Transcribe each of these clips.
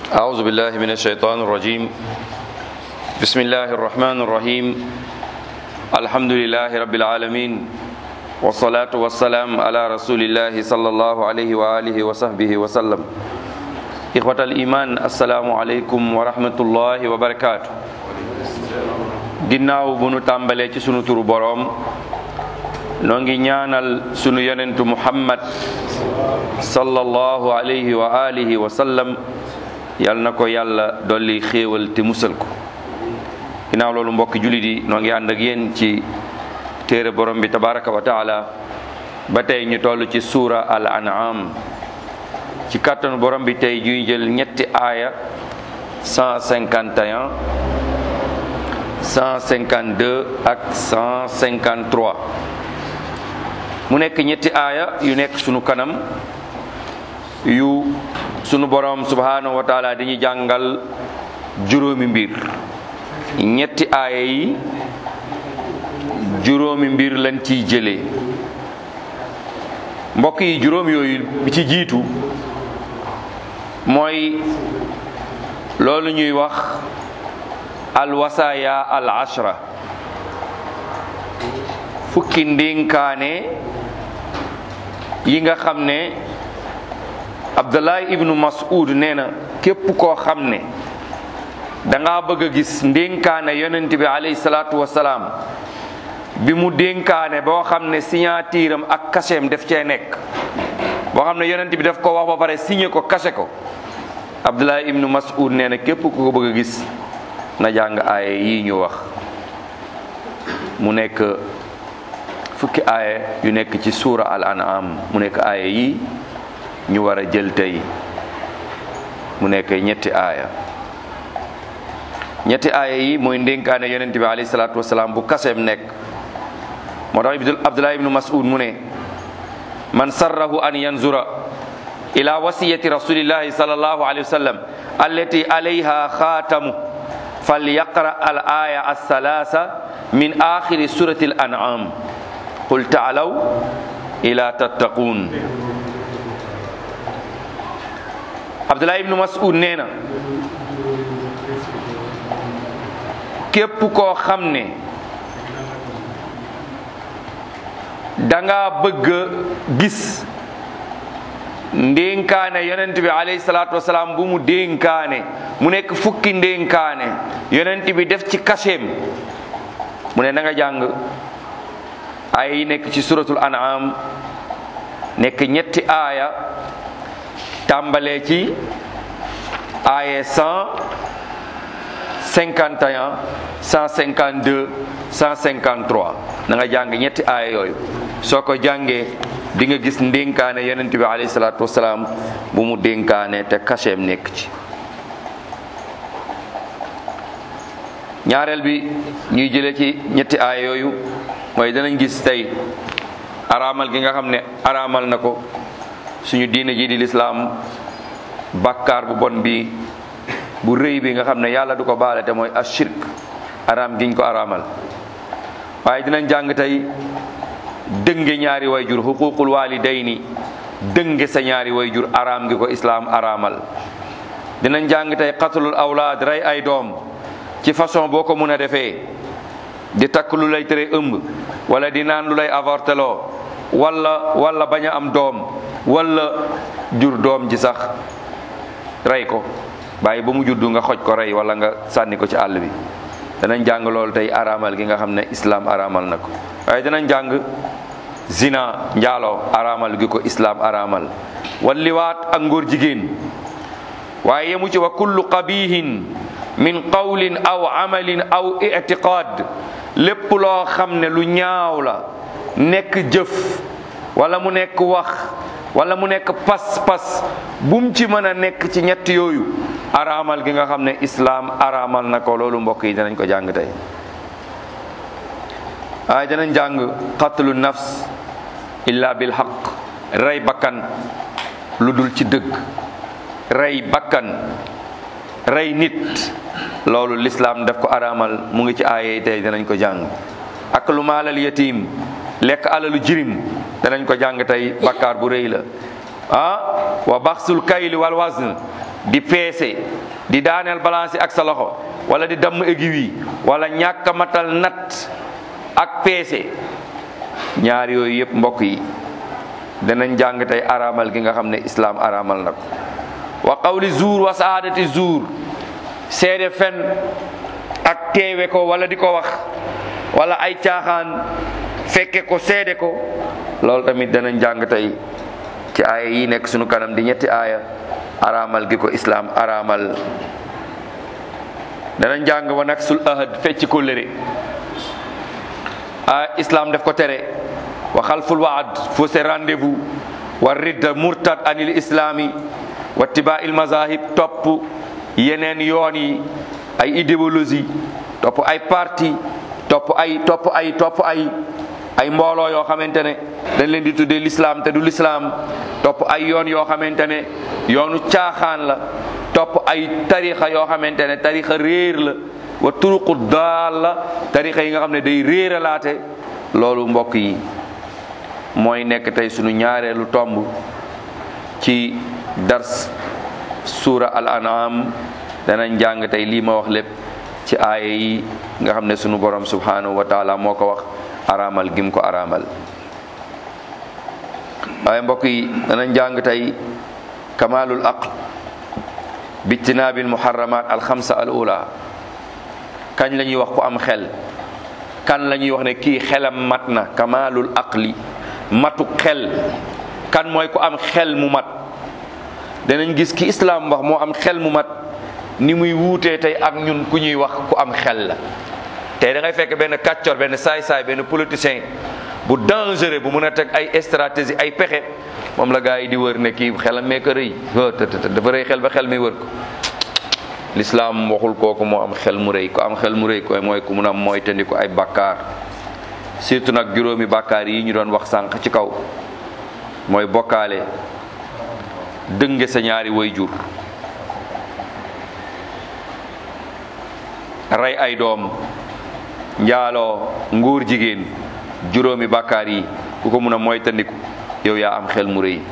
أعوذ بالله من الشيطان الرجيم بسم الله الرحمن الرحيم الحمد لله رب العالمين والصلاة والسلام على رسول الله صلى الله عليه وآله وصحبه وسلم إخوة الإيمان السلام عليكم ورحمة الله وبركاته ginnaaw bu nu tàmbalee ci sunu turu boroom noo ngi ñaanal sunu yonentu muhammad sallallahu alayhi wa alihi wa sallam yal na ko yàlla dolli xéewal te musal ko ginnaaw loolu mbokki jullit yi noo ngi ànd ak yéen ci téere borom bi tabaraka wa taala ba tey ñu toll ci suura al an'am ci kàttanu borom bi tey juy jël ñetti aaya 151 152 ak 153 mu nekk ñetti aaya yu nekk sunu kanam yu sunu borom subhanahu wa taala dañuy jàngal juróomi mbir ñetti aaya yi juróomi mbir lañ ciy jëlee mbokk yi juróom yooyu bi ci jiitu mooy loolu ñuy wax alwasaaya al ashra fukki ndénkaane yi nga xam ne abdullah ibnu mas'ud nee na képp koo xam ne danga bëgg a gis ndénkaane yonent bi alayhi salaatu wasalaam bi mu dénkaane boo xam ne signature am ak cachet def cee nekk boo xam ne yonent bi daf ko wax ba pare signé ko caché ko abdullah ibnu mas'ud nee na képp ku ko bëgg a gis na jàng aaya yi ñu wax mu nekk fukki aaya yu nekk ci suura al an'am mu nekk aaya yi ñu war a jël tey mu nekk ñetti aaya ñetti aaya yi mooy ndénkaane yonent bi alayhi salaatu wasalaam bu kaseem nekk moo tax abdullah ibnu mas'ud mu ne man sarrahu an yanzura ila wasiyati rasulillahi sallallahu alayhi wa sallam allati alayha xaatamu falyaqra al aya alsalasa min axiri surati al an'am qul taalaw ila tattaqun abdullah ibnu mas'ud nee na képp koo xam ne danga bëgg gis ndénkaane yonent bi alayhi salaatu wasalaam bu mu dénkaane mu nekk fukki ndénkaane yonent bi def ci kaseem mu ne na nga jàng aaya yi nekk ci suratul an'am nekk ñetti aaya tàmbalee ci aaya 151 152 153 na nga jàng ñetti aaya yooyu soo ko jàngee di nga gis ndénkaane yonent bi alayhi salaatu wasalaam bu mu dénkaane te kaseem nekk ci ñaareel bi ñuy jëlee ci ñetti aaya yooyu mooy danañ gis tey araamal gi nga xam ne araamal na ko suñu diine ji di lislaam bàkkaar bu bon bi bu rëy bi nga xam ne yàlla du ko baale te mooy ashirk araam giñ ko araamal waaye dinañ jàng tey dënge ñaari wayjur xuququl walidayni dënge sa ñaari wayjur araam gi ko islaam araamal dinañ jàng tey qatlul awlaad rey ay doom ci façon boo ko mun a defee di takk lu lay tere ëmb wala di naan lu lay avorteloo wala wala bañ a am doom wala jur doom ji sax rey ko bàyyi ba mu juddu nga xoj ko rey wala nga sànni ko ci àll bi danañ jàng loolu tey araamal gi nga xam ne islaam araamal na ko waaye danañ jàng zina njaaloo araamal gi ko islaam araamal walliwaat ak ngóor jigéen waaye yemu ci wa kullu qabihin min qawlin aw amalin aw i'tiqad lépp loo xam ne lu ñaaw la nekk jëf wala mu nekk wax wala mu nekk pas-pas bum ci mën a nekk ci ñett yooyu araamal gi nga xam ne islaam araamal na ko loolu mbokk yi danañ ko jàng tey waaye danañ jàng qatlu nafs illa bil haqq rey bakkan lu dul ci dëgg rey bakkan rey nit loolu lislaam daf ko araamal mu ngi ci aaye tey danañ ko jàng ak lu maalal yatim lekk alalu jirim danañ ko jàng tey bakkaar bu rëy la ah wa baxsul kayli wal wazn di peese di daaneel balance yi ak sa loxo wala di damm aiguille yi wala ñàkk a matal nat ak peese ñaar yooyu yëpp mbokk yi danañ jàng tey araamal gi nga xam ne islaam araamal na ko wa qawli zuur wa saadati zuur seede fen ak teewe ko wala di ko wax wala ay caaxaan fekke ko seede ko loolu tamit danañ jàng tey ci aaya yi nekk sunu kanam di ñetti aaya araamal gi ko islaam araamal danañ jàng wa nag sul ahad fecc ko lëre a islaam def ko tere wa xalful waad fausse rendez-vous wa ridda murtad anil islami wa tibaa il mazahib topp yeneen yoon yi ay idéologie topp ay parti topp ay topp ay topp ay ay mbooloo yoo xamante ne dañ leen di tuddee l'islam te du l'islam topp ay yoon yoo xamante ne yoonu caaxaan la topp ay tarixa yoo xamante ne tarixa réer la wa turuqu daal la tarixa yi nga xam ne day réeralaate loolu mbokk yi mooy nekk tey sunu ñaareelu tomb ci dars suura al an'am danañ jàng tey lii ma wax lépp ci aaya yi nga xam ne sunu borom subhanahu wa taala moo ko wax araamal gim ko araamal waaye mbokk yi danañ jàng tey kamalul aql bijtinaabil muharramat al xamsa al ula kañ la ñuy wax ku am xel kan la ñuy wax ne kii xelam mat na kamalul aqli matu xel kan mooy ku am xel mu mat danañ gis ki islaam wax moo am xel mu mat ni muy wuutee tey ak ñun ku ñuy wax ku am xel la tey da ngay fekk benn kàccor benn saay-saay benn politicien bu dangereux bu mun a teg ay stratégie ay pexe moom la gaa yi di wër ne kii xelam mee ko rëy dafa rëy xel ba xel mi wër ko lislaam waxul kooku moo am xel mu rëy ku am xel mu rëy ko mooy ku mun a mooy tandi ko ay bàkkaar surtout nag juróomi bàkkaar yi ñu doon wax sànq ci kaw mooy bokkaale dënge sa ñaari way jur rey ay doom njaaloo nguur jigéen juróomi bàkkaar yi ku ko mun a moytandiku yow yaa am xel mu rëy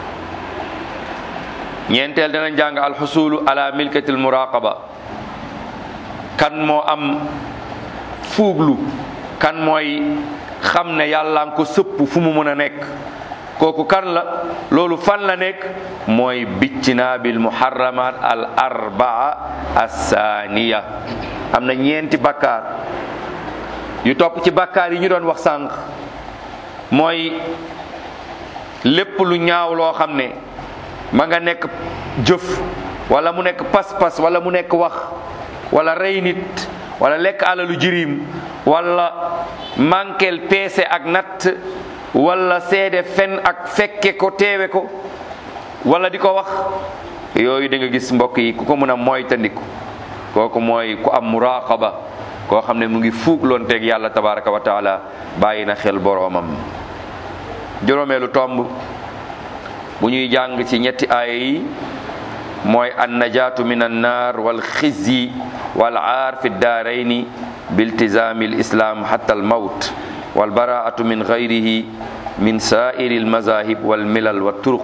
ñeenteel dana jàng alxusulu ala milkatil muraqaba kan moo am fuuglu kan mooy xam ne yàlla nga ko sëpp fu mu mën a nekk kooku kan la loolu fan la nekk mooy bijtinaabil muharramat al arbaa assaaniya am na ñeenti bakkaar yu topp ci bakkaar yi ñu doon wax sànq mooy lépp lu ñaaw loo xam ne ma nga nekk jëf wala mu nekk pas-pas wala mu nekk wax wala rey nit wala lekk alalu jirim wala mankel peese ak natt wala seede fen ak fekke ko teewe ko wala di ko wax yooyu da nga gis mbokk yi ku ko mën a moytandiku kooku mooy ku am muraqaba koo xam ne mu ngi fuugloon teeg yàlla tabaraka wa taala bàyyi na xel boroomam juróomeelu tomb bu ñuy jàng ci ñetti aaya yi mooy an najaatu min an naar wal xizyi wal aar fi daarayni biltizaami l islam xatta al mawt wal baraatu min gayrihi min saairi al mazahib wal milal wa turuq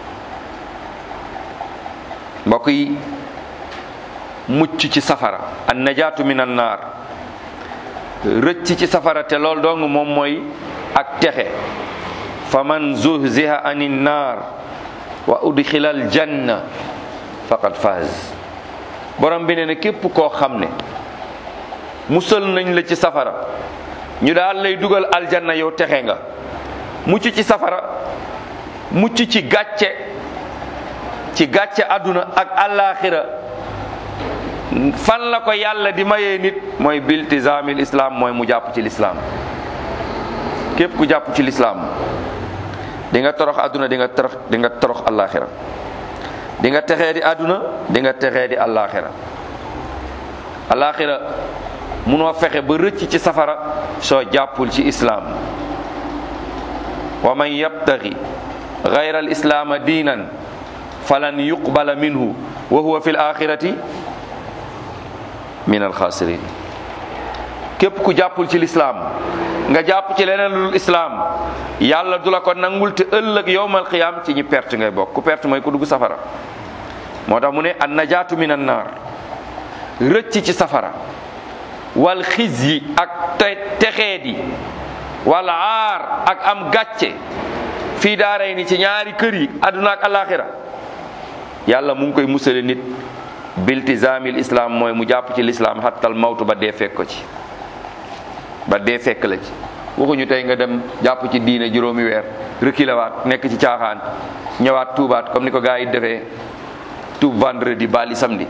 mbokk yi mucc ci safara an najaatu min an naar rëcc ci safara te lool dong moom mooy ak texe fa man zuhziha ani naar wa udxila al janna faqad faaz borom bi ne ne képp koo xam ne musal nañ la ci safara ñu daal lay dugal aljanna yow texe nga mucc ci safara mucc ci gàcce ci gàcce àdduna ak àllaaxira fan la ko yàlla di mayee nit mooy biltizaamil islam mooy mu jàpp ci lislaam képp ku jàpp ci lislaam di nga torox àdduna di nga torox di nga torox àllaaxira di nga texee di àdduna di nga texee di àllaaxira àllaaxira munoo fexe ba rëcc ci safara soo jàppul ci islaam wa man yabtaxi gayra al islaama diinan falan yuqbala minhu wa huwa fi l axirati min alxaasirin képp ku jàppul ci lislaam nga jàpp ci leneen lu islaam yàlla du la ko nangul te ëllëg yowmal qiyaam ci ñi perte ngay bokk ku perte mooy ku dugg safara moo tax mu ne an najaatu min an naar rëcc ci safara wal xiz yi ak te texeet yi wal aar ak am gàcce fii daaray ni ci ñaari kër yi àdduna ak alaxira yàlla mu ngi koy musale nit biltizaamil islam mooy mu jàpp ci lislaam xattal mawtu ba dee fekk ko ci ba dee fekk la ci waxuñu tey nga dem jàpp ci diine juróomi weer rëkkilawaat nekk ci caaxaan ñëwaat tuubaat comme ni ko gars yi defee tuub vendredi bali samedi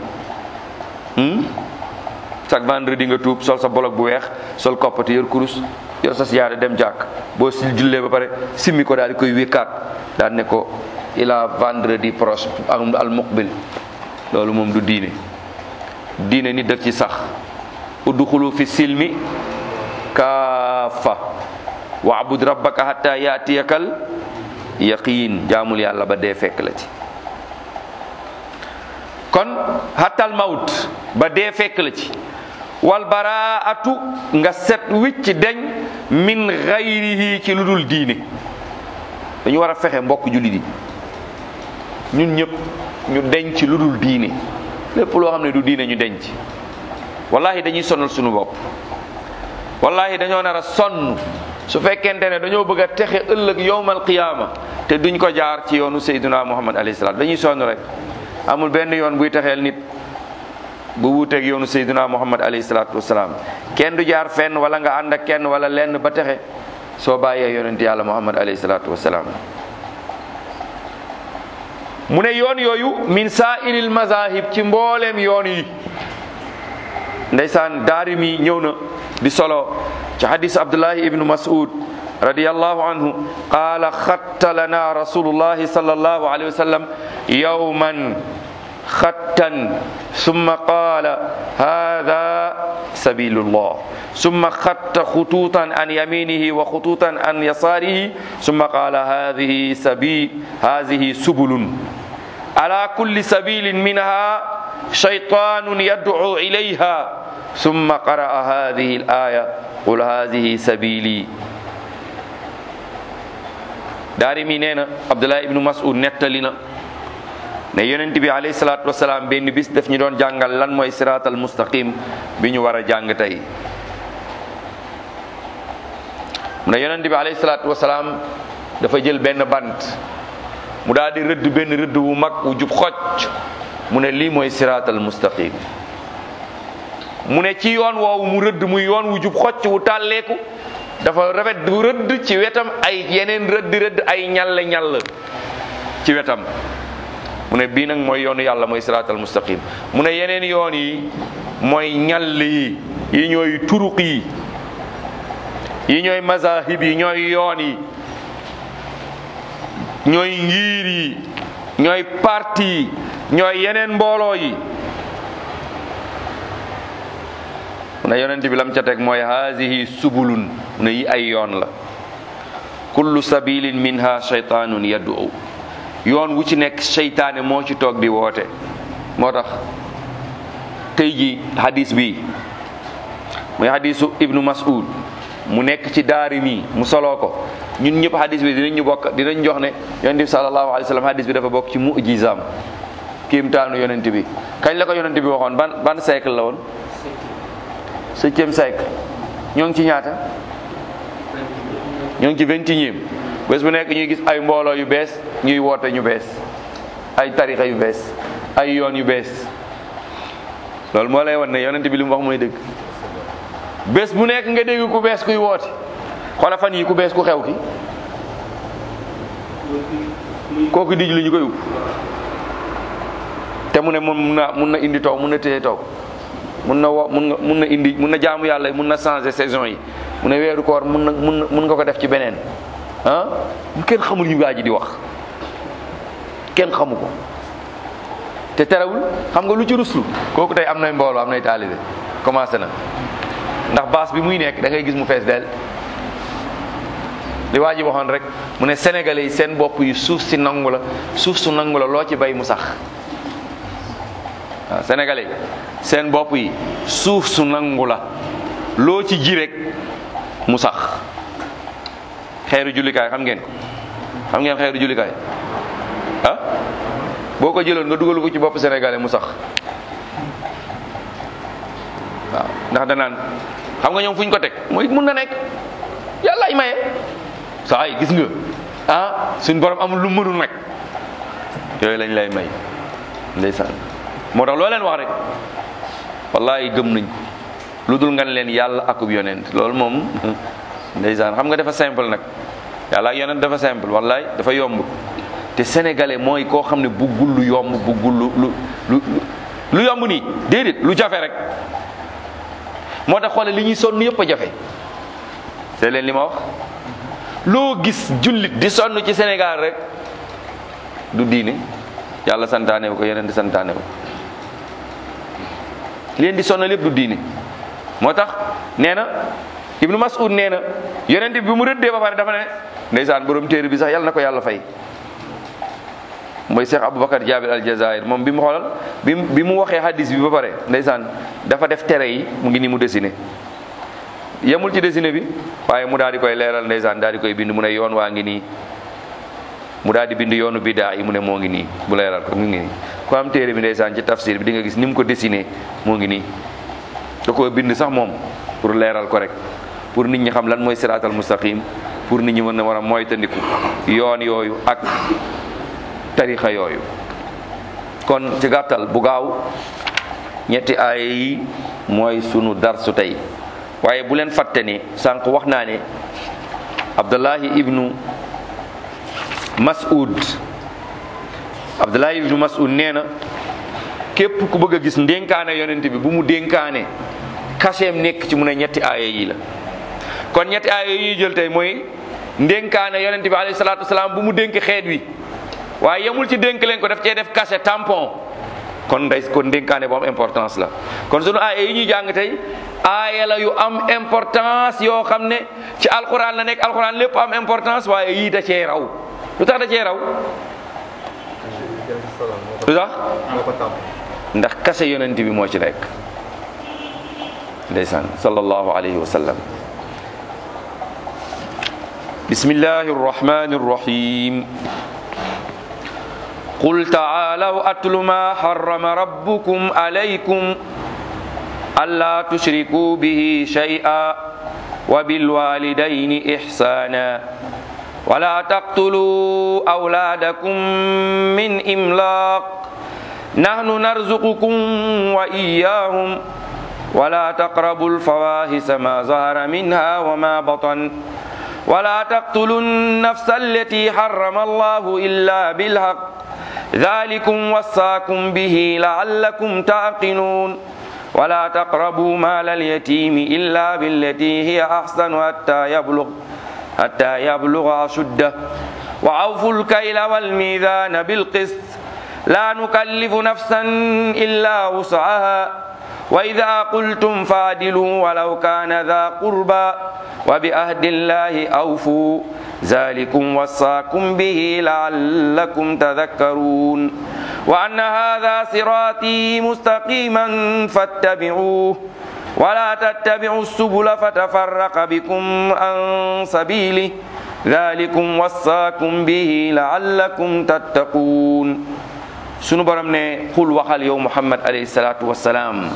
chaque vendredi nga tuub sol sa bolog bu weex sol koppati yor kurus yor sa siyaare dem jàkk boo si jullee ba pare simmi ko daal di koy wékkaat daal ne ko ila vendredi proche al muqbil loolu moom du diine diine nit daf ci sax udxulu fi silmi kaafa waabud rabbaka hatta yaatiyakal yaqiin jaamul yàlla ba dee fekk la ci kon hattal mawt ba dee fekk la ci wal baraatu nga set wicc deñ min xayrihi ci lu dul diine dañu war a fexe mbokk jullit yi ñun ñëpp ñu denc lu dul diine lépp loo xam ne du diine ñu denc wallahi dañuy sonal suñu bopp wallahi dañoo nar a sonn su fekkente ne dañoo bëgg a texe ëllëg yowmal qiyaama te duñ ko jaar ci yoonu sayduna muhammad alayhi salaam dañuy sonn rek amul benn yoon buy texeel nit bu wuuteeg yoonu sayduna muhammad alayhi salaatu wasalaam kenn du jaar fenn wala nga ànd ak kenn wala lenn ba texe soo bàyyee yonent yàlla muhammad alayhi salaatu wasalaam mu ne yoon yooyu min saairil mazahib ci mbooleem yoon yi ndeysaan daari mi ñëw na di solo ci hadis abdullahi ibnu mas'ud radiyallahu anhu qaala xatta lana rasulullahi sallallahu alayhi wa sallam yawman xattan summa qaala hada sabilullah summa xatta xutuutan an yaminihi wa xutuutan an yasaarihi summa qaala hadihi sabi hadihi subulun ala kulli sabilin minha shaytanun yad'u ilayha summa qara'a hadihi al-aya qul hadihi sabili daari mi nee na Abdullah ibnu Mas'ud nettali na ne yonent bi alayhi salaatu wasalaam benn bis daf ñu doon jàngal lan mooy siraatal mustaqim bi ñu war a jàng tey mu ne yonent bi alayhi salaatu wasalaam dafa jël benn bant mu daal di rëdd benn rëdd wu mag wu jub xocc mu ne lii mooy siraatal mustaqim mu ne ci yoon woowu mu rëdd muy yoon wu jub xocc wu tàlleeku dafa rafet du rëdd ci wetam ay yeneen rëdd rëdd ay ñall ñall ci wetam mu ne bii nag mooy yoonu yàlla mooy siraatal mustaqim mu ne yeneen yoon yi mooy ñall yi yi ñooy turuq yi yi ñooy mazahib yi ñooy yoon yi ñooy ngir yi ñooy parti yi ñooy yeneen mbooloo yi mu ne yonent bi lam ca teg mooy haadihi subulun mu ne yi ay yoon la kullu sabilin minha shaytanun yad'u yoon wu ci nekk seytaane moo ci toog di woote moo tax tey ji hadis bi muy hadisu ibnu mas'ud mu nekk ci daari mi mu soloo ko ñun ñëpp hadis bi dinañ ñu bokk dinañ jox ne yonent bi sallallahu alayhi wa sallam hadis bi dafa bokk ci mu'jizaam kéemtaanu yonent bi kañ la ko yonent bi waxoon ban ban siècle la woon septième siècle ñoo ngi ci ñaata ñoo ngi ci vingt et unième bés bu nekk ñuy gis ay mbooloo yu bees ñuy woote ñu bees ay tarixa yu bees ay yoon yu bees loolu moo lay wan ne yonent bi li mu wax mooy dëgg bés bu nekk nga dégg ku bees kuy woote xoola fan yi ku bees ku xew ki kooku dij lu ñu koy upp te mu ne moom mun na mun na indi taw mun na téye taw mun na wo mun nga mun na indi mun na jaamu yàlla mun na changer saison yi mu ne weeru koor mun na mun na mun nga ko def ci beneen ah kenn xamul yu gaa ji di wax kenn xamu ko te terewul xam nga lu ci ruslu kooku tey am nay mbooloo am nay taalibe commencé na ndax baas bi muy nekk da ngay gis mu fees del li waa ji waxoon rek mu ne sénégalais yi seen bopp yi suuf si nangu la suuf su nangu la loo ci bay mu sax waaw sénégalais yi seen bopp yi suuf su nangu la loo ci ji rek mu sax xeeru jullikaay xam ngeen ko xam ngeen xeeru jullikaay ah boo ko jëloon nga dugal ko ci bopp sénégalais mu sax waaw ndax danaan xam nga ñoom fu ñu ko teg mooy mun na nekk yàlla ay maye saa yi gis nga ah suñ borom amul lu mënul nag yooyu lañ lay may ndeysaan moo tax loo leen wax rek wallahi gëm nañ lu dul nga ne leen yàlla akub yonent loolu moom ndeysaan xam nga dafa simple nag yàlla ak yonent dafa simple wallahi dafa yomb te sénégalais mooy koo xam ne buggul lu yomb buggul lu lu lu lu yomb nii déedéet lu jafe rek moo tax xoole li ñuy sonn yëpp a jafe c'est leen li ma wax loo gis jullit di sonn ci Sénégal rek du diine yàlla santaane ko yeneen di santaane ko leen di sonn lépp du diine moo tax nee na Ibnu Mas'ud nee na yonent bi mu rëddee ba pare dafa ne ndeysaan borom téere bi sax yàlla na ko yàlla fay mooy Cheikh Aboubacar Jabir al Jazair moom bi mu xoolal bi bi mu waxee hadis bi ba pare ndeysaan dafa def tere yi mu ngi ni mu dessiné yemul ci dessiné bi waaye mu daal di koy leeral ndeysaan daal di koy bind mu ne yoon waa ngi nii mu daal di bind yoonu bidaa yi mu ne moo ngi nii bu leeral ko mu ngi nii ku am téere bi ndeysaan ci tafsir bi di nga gis ni mu ko dessiné moo ngi nii da koo bind sax moom pour leeral ko rek pour nit ñi xam lan mooy siraatal mustaqim pour nit ñi mën na war a moytandiku yoon yooyu ak tarixa yooyu kon ci gàttal bu gaaw ñetti aaya yi mooy sunu darsu tey waaye bu leen fàtte ni sànq wax naa ne abdullahi ibnu mas'ud abdullahi ibnu mas'ud nee na képp ku bëgg a gis ndénkaane yonent bi bu mu dénkaane kaseem nekk ci mu ne ñetti aaya yi la kon ñetti aaya yi ñuy jël tey mooy ndénkaane yonent bi alayhi salaatu wasalaam bu mu dénk xeet wi waaye yemul ci dénk leen ko daf cee def cachet tampon kon day kon dénkaane bu am importance la kon sunu aaya yi ñuy jàng tey aaya la yu am importance yoo xam ne ci alxuraan la nekk alxuraan lépp am importance waaye yii da cee raw lu tax da cee raw lu tax ndax cachet yonent bi moo ci nekk ndeysaan sallallahu alayhi wa sallam bismillahi arrahmani arrahim قل تعالوا أتل ما حرم ربكم عليكم ألا تشركوا به شيئا وبالوالدين إحسانا ولا تقتلوا أولادكم من إملاق نحن نرزقكم وإياهم ولا تقربوا الفواحش ما ظهر منها وما بطن ولا تقتلوا النفس التي حرم الله إلا بالحق ذلكم وصاكم به لعلكم تعقلون ولا تقربوا مال اليتيم إلا بالتي هي أحسن حتى يبلغ حتى يبلغ أشده وأوفوا الكيل والميزان بالقسط لا نكلف نفسا إلا وسعها وإذا قلتم فعدلوا ولو كان ذا قربى وبأهد الله أوفوا ذلكم وصاكم به لعلكم تذكرون وأن هذا صراطي مستقيما فاتبعوه ولا تتبعوا السبل فتفرق بكم عن سبيله ذلكم وصاكم به لعلكم تتقون sunu borom ne xul waxal yow muhammad alayhi salaatu wassalaam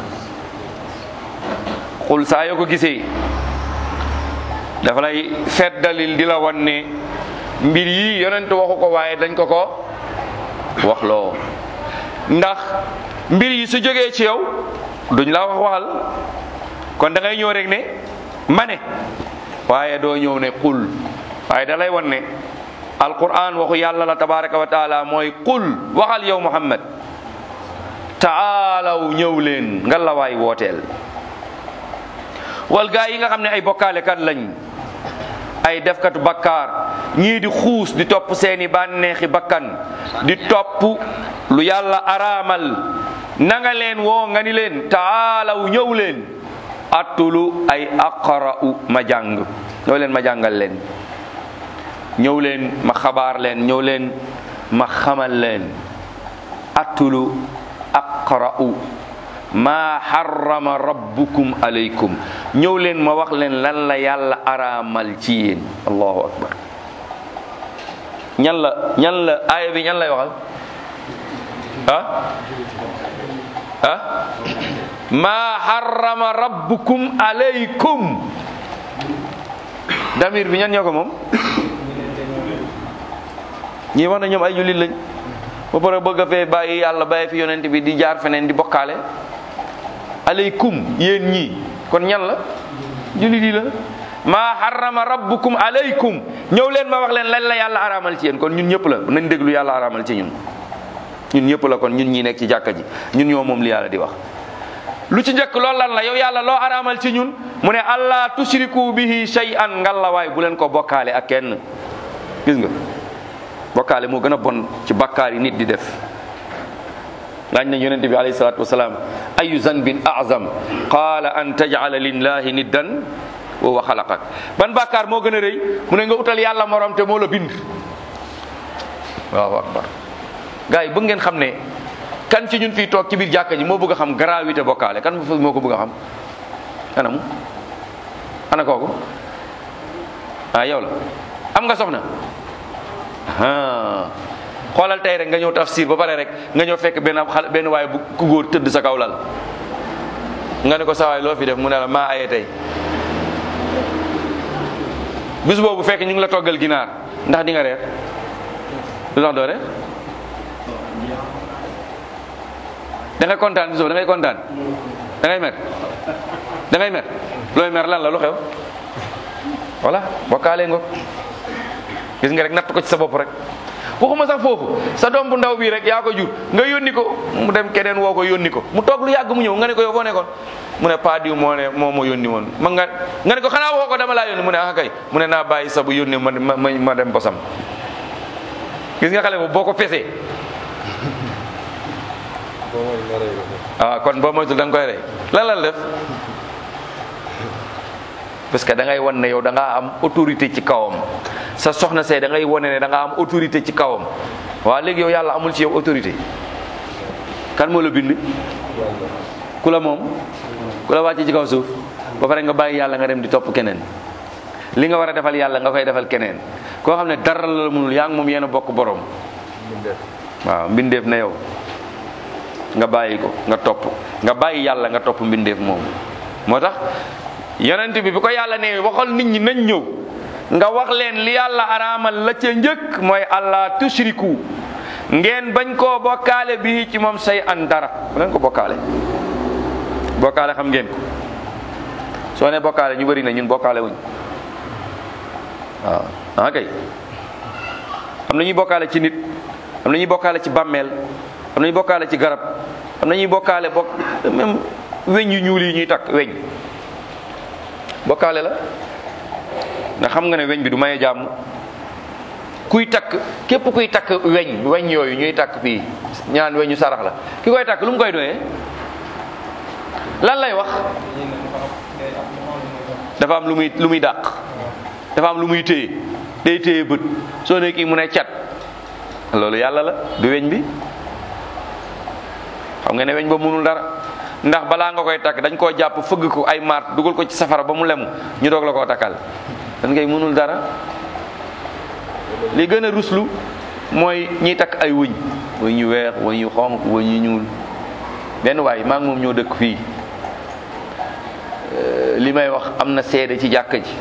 xul saa yoo ko gisee dafa lay feddalil di la wan ne mbir yi yonent waxu ko waaye dañ ko ko wax loo ndax mbir yi su jógee ci yow duñ la wax waxal kon da ngay ñëw rek ne ma ne waaye doo ñëw ne xul waaye da lay wan ne alquran waxu yàlla la tabaraka wa taala mooy qul waxal yow muhammad taalaw ñëw leen nga la waay wooteel wal gaa yi nga xam ne ay bokkaalekat lañ ay defkatu bakkaar ñii di xuus di topp seeni bànneexi bakkan di topp lu yàlla araamal na nga leen woo nga ni leen taalaw ñëw leen attulu ay aqra'u ma jàng ñëw leen ma jàngal leen ñëw leen ma xabaar leen ñëw leen ma xamal leen attulu aqra'u maa xarama rabbukum alaykum ñëw leen ma wax leen lan la yàlla araamal ci yéen allahu akbar ñan la ñan la aaya bi ñan lay waxal ah ah maa harrama rabbukum alaykum damir bi ñan ñoo ko moom ñii wax na ñoom ay jullit lañ ba pare bëgg a fee bàyyi yàlla bàyyi fi yonent bi di jaar feneen di bokkaale alaykum yéen ñii kon ñan la jullit yi la maa harrama rabbukum alaykum ñëw leen ma wax leen lan la yàlla araamal ci yéen kon ñun ñëpp la nañ déglu yàlla araamal ci ñun ñun ñëpp la kon ñun ñi nekk ci jàkka ji ñun ñoo moom li yàlla di wax lu ci njëkk loolu lan la yow yàlla loo araamal ci ñun mu ne allah tushriku bihi shay'an ngallawaay bu leen ko bokkaale ak kenn gis nga bokkaale moo gën a bon ci bakkaar yi nit di def laaj nañ yonente bi alayhi salatu wasalaam ayu zanbin azam qaala an tajala lillahi niddan wa huwa xalaqak ban bakkaar moo gën a rëy mu ne nga utal yàlla morom te moo la bind waaw akbar gars yi bëgg ngeen xam ne kan ci ñun fii toog ci biir jàkka ji moo bëgg a xam gravité bokkaale kan moo ko bëgg a xam anamu ana kooku ah yow la am nga soxna ah xoolal tey rek nga ñëw tafsir ba pare rek nga ñëw fekk benn xale benn waaye bu ku góor tëdd sa kaw lal nga ne ko sa waay loo fi def mu ne la maa aye tey bis boobu fekk ñu ngi la toggal ginaar ndax di nga reer lu tax doo reer da ngay kontaan bis boobu da ngay kontaan da ngay mer da ngay mer looy mer lan la lu xew voilà bokkaale nga gis nga rek natt ko ci sa bopp rek waxuma sax foofu sa doom bu ndaw bii rek yaa ko jur nga yónni ko mu dem keneen woo ko yónni ko mu toog lu yàgg mu ñëw nga ne ko yow foo nekkoon mu ne pas diw moo ne moo ma yónni woon ma nga nga ne ko xanaa waxoo ko dama laa yónni mu ne ah kay mu ne naa bàyyi sa bu yónni ma ma ma dem bosam gis nga xale boobu boo ko pesee ah kon boo moytul da nga koy rey lan la def parce que da ngay wan ne yow da ngaa am autorité ci kawam sa soxna see da ngay wane ne da ngaa am autorité ci kawam waaw léegi yow yàlla amul ci yow autorité kan moo la bind ku la moom ku la wàcce ci kaw suuf ba pare nga bàyyi yàlla nga dem di topp keneen li nga war a defal yàlla nga koy defal keneen koo xam ne dara la mënul yaa ngi moom yéen a bokk borom waaw mbindeef na yow nga bàyyi ko nga topp nga bàyyi yàlla nga topp mbindeef moom moo tax yonent bi bi ko yàlla ne waxal nit ñi nañ ñëw nga wax leen li yàlla araamal la ca njëkk mooy allah tushriku ngeen bañ koo bokkaale bi ci moom say an dara bu leen ko bokkaale bokkaale xam ngeen ko soo ne bokkaale ñu bëri na ñun bokkaale wuñ waaw ah kay am na ñuy bokkaale ci nit am na ñuy bokkaale ci bàmmeel am na ñuy bokkaale ci garab am na ñuy bokkaale bokk même weñ yu ñuul yi ñuy takk weñ bokkaale la ndax xam nga ne weñ bi du maye jàmm kuy takk képp kuy takk weñ weñ yooyu ñuy takk fii ñaan weñu sarax la ki koy takk lu mu koy doyee lan lay wax dafa am lu muy lu muy dàq dafa am lu muy téye day téye bët soo ne kii mu ne cat loolu yàlla la du weñ bi xam nga ne weñ ba mënul dara ndax balaa nga koy takk dañ koo jàpp fëgg ko ay maat dugal ko ci safara ba mu lemu ñu doog la koo takkal dañ koy mënul dara li gën a ruslu mooy ñiy takk ay wëñ wëñ yu weex wëñ yu xonq wëñ yu ñuul benn waay maa ngi moom ñoo dëkk fii li may wax am na seede ci jàkka ji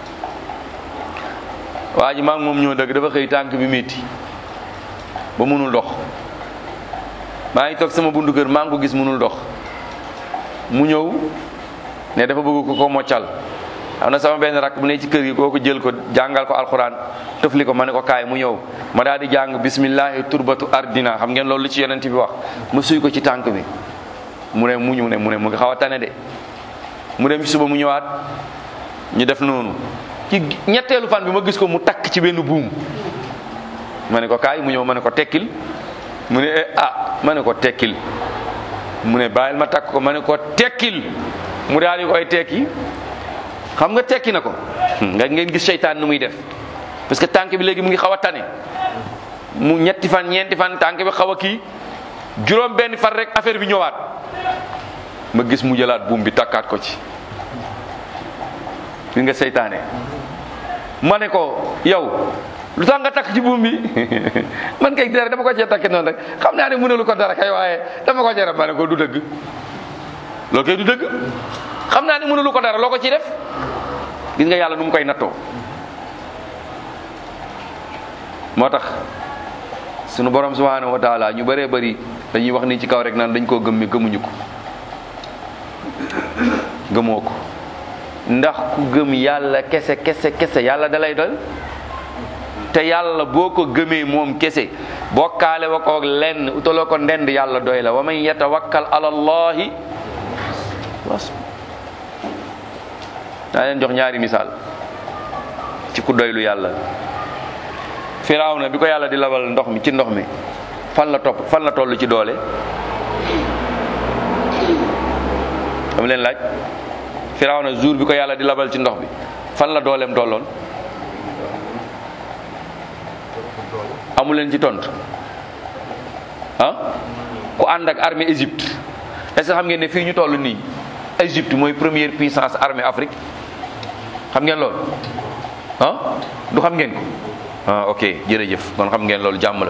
waa ji maa ngi moom ñoo dëkk dafa xëy tànk bi métti ba mënul dox maa ngi toog sama bundu kër maa ngi ko gis mënul dox mu ñëw ne dafa bëgg ko ko moccal am na sama benn rakk bu ne ci kër gi kooku jël ko jàngal ko alxuraan tëfli ko ma ne ko kaay mu ñëw ma daal di jàng bismillahi turbatu ardina xam ngeen loolu li ci yonent bi wax mu suy ko ci tànk bi mu ne mu ñu ne mu ne mu ngi xaw a tane de mu dem suba mu ñëwaat ñu def noonu ci ñetteelu fan bi ma gis ko mu takk ci benn buum ma ne ko kaay mu ñëw ma ne ko tekkil mu ne ah ma ne ko tekkil mu ne bàyyil ma takk ko ma ne ko tekkil mu daal di koy tekki xam nga tekki na ko nga ngeen gis seytaan nu muy def parce que tànk bi léegi mu ngi xaw a tane mu ñetti fan ñeenti fan tànk bi xaw a kii juróom benn fan rek affaire bi ñëwaat ma gis mu jëlaat buum bi takkaat ko ci gis nga seytaane ma ne ko yow lu tax nga takk ci buum bi man kay dara dama ko cee takki noonu rek xam naa ne mënalu ko dara kay waaye dama ko cee ma ne ko du dëgg loolu kay du dëgg xam naa ne mënalu ko dara loo ko ciy def gis nga yàlla nu mu koy nattoo moo tax sunu borom subhanahu wa taala ñu bëree bëri dañuy wax ni ci kaw rek naan dañ koo gëm mi gëmuñu ko gëmoo ko ndax ku gëm yàlla kese kese kese yàlla dalay doy te yàlla boo ko gëmee moom kese bokkaale wa koog lenn utaloo ko ndend yàlla doy la wa man yatawakkal ala allahi was daa leen jox ñaari misaal ci ku doylu yàlla firawna bi ko yàlla di labal ndox mi ci ndox mi fan la topp fan la toll ci doole dama leen laaj firawna jour bi ko yàlla di labal ci ndox bi fan la dooleem tolloon amu leen ci tontu ah ku ànd ak armée Égypte est-ce que xam ngeen ne fii ñu toll nii Égypte mooy première puissance armée Afrique xam ngeen loolu ah du xam ngeen ko ah ok jërëjëf kon xam ngeen loolu jàmm la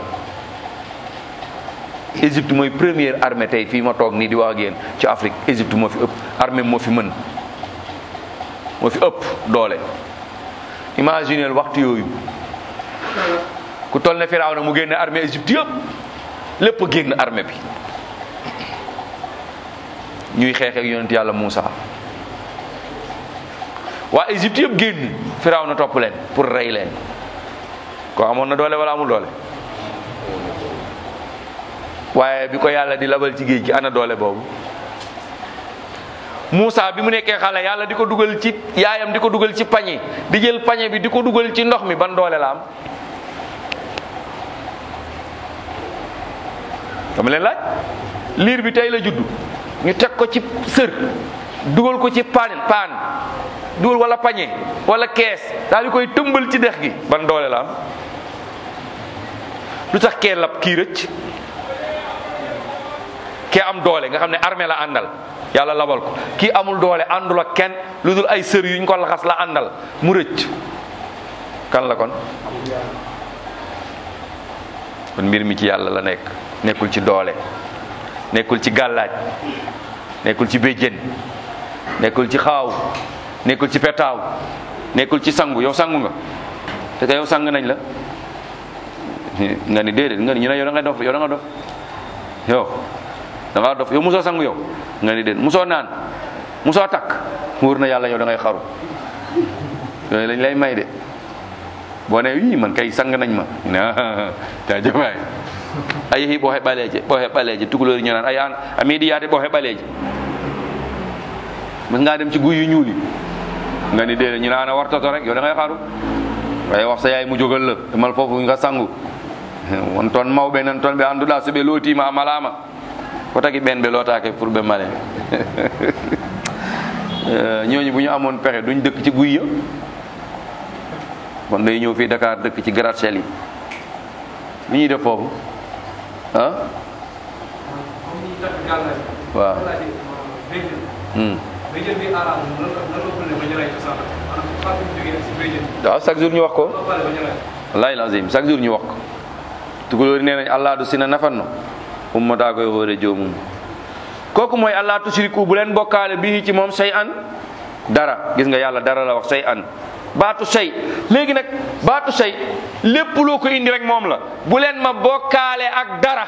Égypte mooy première armée tey fii ma toog nii di wax ak yéen ci Afrique Égypte moo fi ëpp armée moo fi mën moo fi ëpp doole imagineel waxtu yooyu ku toll ne Firawna mu génne armée Égypte yëpp lépp génn armée bi ñuy xeex ak yonent yàlla Moussa waa Égypte yëpp génn Firawna topp leen pour rey leen ko amoon na doole wala amul doole waaye bi ko yàlla di labal ci géej gi ana doole boobu Moussa bi mu nekkee xale yàlla di ko dugal ci yaayam di ko dugal ci pañe di jël pañe bi di ko dugal ci ndox mi ban doole la am dama leen laaj liir bi tey la juddu ñu teg ko ci sër dugal ko ci paan paan dugal wala pañe wala kees daal di koy tëmbal ci dex gi ban doole la am lu tax kee lab kii rëcc kee am doole nga xam ne armée la àndal yàlla labal ko kii amul doole àndul ak kenn lu dul ay sër yuñ ko laxas la àndal mu rëcc kan la kon kon mbir mi ci yàlla la nekk nekkul ci doole nekkul ci gàllaaj nekkul ci béjjén nekkul ci xaaw nekkul ci petaaw nekkul ci sangu yow sangu nga te ka yow sang nañ la nga ni déedéet nga ni ñu ne yow da nga dof yow da nga dof yow da nga dof yow musoo sangu yow nga ni déedéet musoo naan musoo takk wóor na yàlla yow da ngay xaru yooyu lañ lay may de boo ne yii man kay sang nañ ma na jaajëf waay a yehi ɓo heɓaleje ɓo heɓaleje tugalori ñanan ay an a meeɗi yaade ɓo heɓaleje mas nga dem ci guy yu ñuuli nga ni déedéet ñu naan a wartoto rek yow da ngay xaru waaye wax sa yaay mu jógal la demal foofu nga sangu won toon mawɓe nan toon ɓe annduɗa so ɓe lootima a malama ko tagi ɓen ɓe lootake pour ɓe male ñooñu bu ñu amoon pexe duñ dëkk ci guy ya kon day ñëw fii Dakar dëkk ci gratte-ciel yi li ñuy def foofu ah waaw waaw chaque jour ñu wax ko wallahi lazim chaque jour ñu wax ko tukulóori nee nañ allah du sina nafanno ummata koy hoore joomum kooku mooy allah tusriku bu leen bokkaale bii ci moom say an dara gis nga yàlla dara la wax say an baatu say léegi nag baatu say lépp loo ko indi rek moom la bu leen ma bokkaale ak dara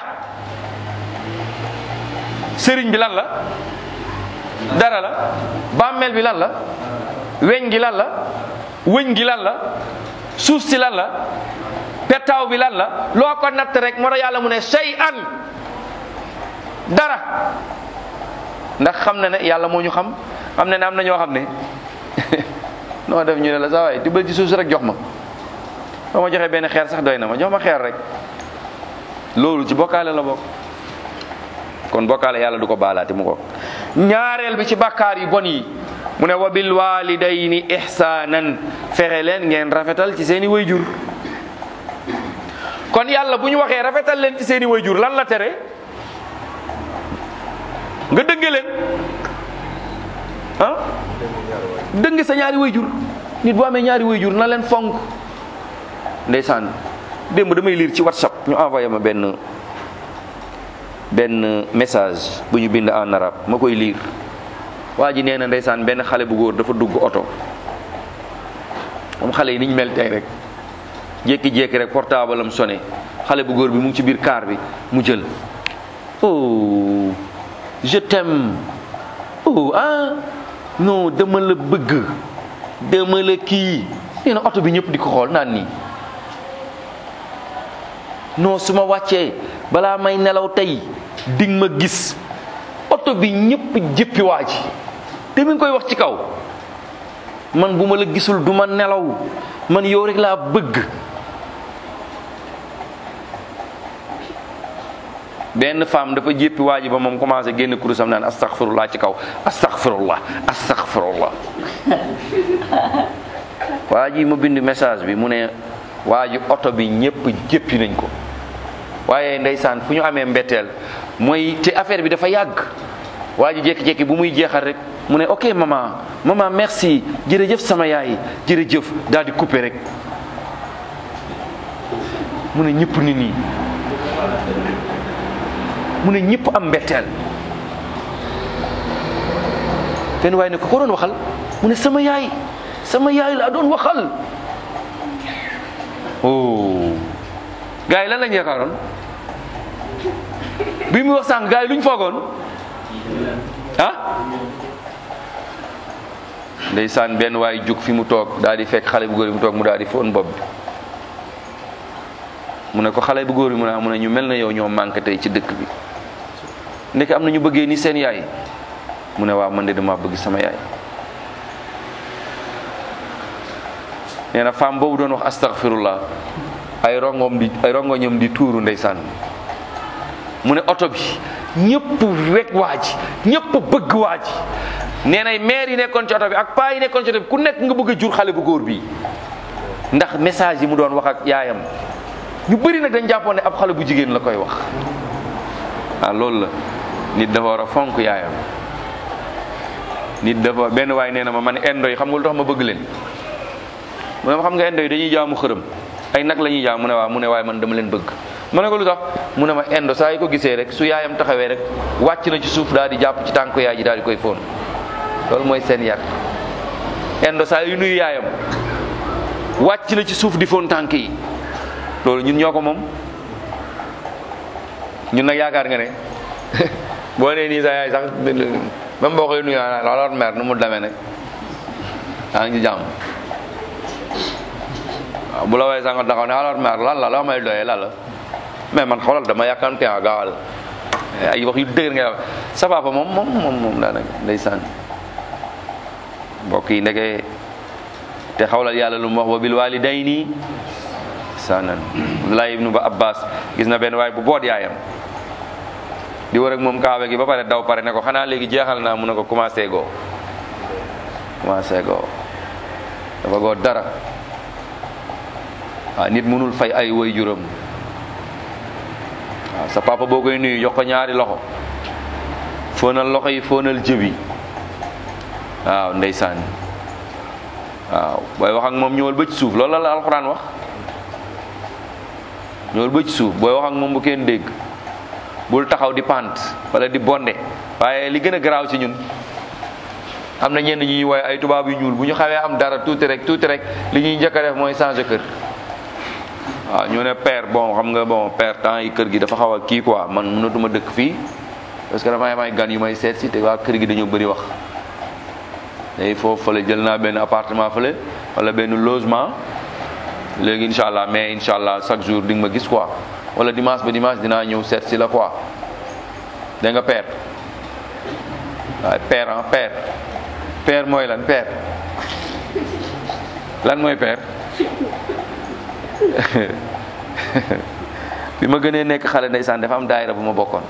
sëriñ bi lan la dara la bàmmeel bi lan la weñ gi lan la wëñ gi lan la suuf si lan la petaaw bi lan la loo ko natt rek moo tax yàlla mu ne say an dara ndax xam na ne yàlla moo ñu xam xam ne ne am na ñoo xam ne noo def ñu ne la saa waay tibbal ci suuf si rek jox ma ba ma joxee benn xeer sax doy na ma jox ma xeer rek loolu ci bokkaale la bokk kon bokkaale yàlla du ko baalaati mu ko ñaareel bi ci bàkkaar yu bon yi mu ne wa bil walidayni ihsanan fexe leen ngeen rafetal ci seeni wayjur kon yàlla bu ñu waxee rafetal leen ci seeni wayjur lan la tere nga dënge leen ah dënge sa ñaari wayjur nit bu amee ñaari wayjur na leen fonk ndeysaan démb damay lire ci whatsapp ñu envoyé ma benn benn message bu ñu bind en arabe ma koy lire waa ji nee na ndeysaan benn xale bu góor dafa dugg oto moom xale yi niñ mel tey rek jékki-jékki rek portable am sonné xale bu góor bi mu ngi ci biir car bi mu jël oh je t'aime oh ah non dama la bëgg dama la kii nee na oto bi ñëpp di ko xool naan nii non su ma wàccee balaa may nelaw tey ding ma gis oto bi ñëpp jëppi waa ji te mi ngi koy wax ci kaw man bu ma la gisul du ma nelaw man yow rek laa bëgg benn femme dafa jéppi waa ji ba moom commencé génn kurusam naan astaghfirullah ci kaw astaghfirullah astaghfirullah waa ji ma bind message bi mu ne waa ji oto bi ñëpp jéppi nañ ko waaye ndeysaan fu ñu amee mbetteel mooy te affaire bi dafa yàgg waa ji jékki-jékki bu muy jeexal rek mu ne ok maman maman merci jërëjëf sama yaay jërëjëf daal di coupé rek mu ne ñëpp ni nii mu ne ñëpp am mbetteel benn waaye ne ko ko doon waxal mu ne sama yaay sama yaay laa doon waxal oh gars yi lan lañ yaakaaroon bi mu wax sànq gars yi luñ foogoon ah ndeysaan benn waay jug fi mu toog daal di fekk xale bu góor bi mu toog mu daal di foon bopp bi mu ne ko xale bu góor bi mu ne mu ne ñu mel na yow ñoo manqué tey ci dëkk bi ndeke am na ñu bëggee ni seen yaay mu ne waaw man de dama bëgg sama yaay nee na femme boobu doon wax astaghfirullah ay rongoom di ay rongoñam di tuuru ndeysaan mu ne oto bi ñëpp wekk waa ji ñëpp bëgg waa ji nee na maire yi nekkoon ci oto bi ak paa yi nekkoon ci oto bi ku nekk nga bëgg a jur xale bu góor bi ndax message yi mu doon wax ak yaayam ñu bëri nag dañ jàppoon ne ab xale bu jigéen la koy wax ah loolu la nit dafa war a fonk yaayam nit dafa benn waay nee na ma man indo yi xam nga lu tax ma bëgg leen mu ne ma xam nga indo yi dañuy jaamu xërëm ay nag la ñuy jaam mu ne waaw mu ne waaye man dama leen bëgg ma ne ko lu tax mu ne ma indo saa yi ko gisee rek su yaayam taxawee rek wàcc na ci suuf daal di jàpp ci tànku yaay ji daal di koy fóon loolu mooy seen yar indo saa yu nuyu yaayam wàcc na ci suuf di fóon tànk yi loolu ñun ñoo ko moom ñun nag yaakaar nga ne boo nee nii sa yaay sax même boo koy nuyu alors mère nu mu demee ne yaa ngi ci jàmm waaw bu la woowee sax nga taxaw ne alors mère lan la la may doyee lan la mais man xoolal dama yàkkamte a gaawal ay wax yu dëgër nga wax sa papa moom moom moom moom daanaka ndeysaan mbokk yi ndeke te xawlal yàlla lu mu wax wa bil walidayni sanan Abdullah ibnu ba Abbas gis na benn waay bu boot yaayam di war ak moom kaawe gi ba pare daw pare ne ko xanaa léegi jeexal naa mu ne ko commencé goo commencé goo dafa goo dara waaw nit mënul fay ay woy juróom waaw sa papa boo koy nuyu jox ko ñaari loxo fóonal loxo yi fóonal jëbi waaw ndeysaan waaw booy wax ak moom ñëwal ba ci suuf loolu la la alxuraan wax ñëwal ba ci suuf booy wax ak moom bu kenn dégg bul taxaw di pant wala di bonde waaye li gën a garaaw ci ñun am na ñenn ñuy woy ay tubaab yu ñuul bu ñu xawee am dara tuuti rek tuuti rek li ñuy njëkk a def mooy changer kër waaw ñu ne père bon xam nga bon père temps yi kër gi dafa xaw a kii quoi man mënatuma dëkk fii parce que damay may gan yu may seet si te waa kër gi dañoo bëri wax day foofu fële jël naa benn appartement fële wala benn logement léegi incha allah mais incha allah chaque jour di nga ma gis quoi wala dimanche ba dimanche dinaa ñëw seet si la quoi da nga père waaye père ah père père mooy lan père lan mooy père bi ma gënee nekk xale ndeysaan dafa am daayira bu ma bokkoon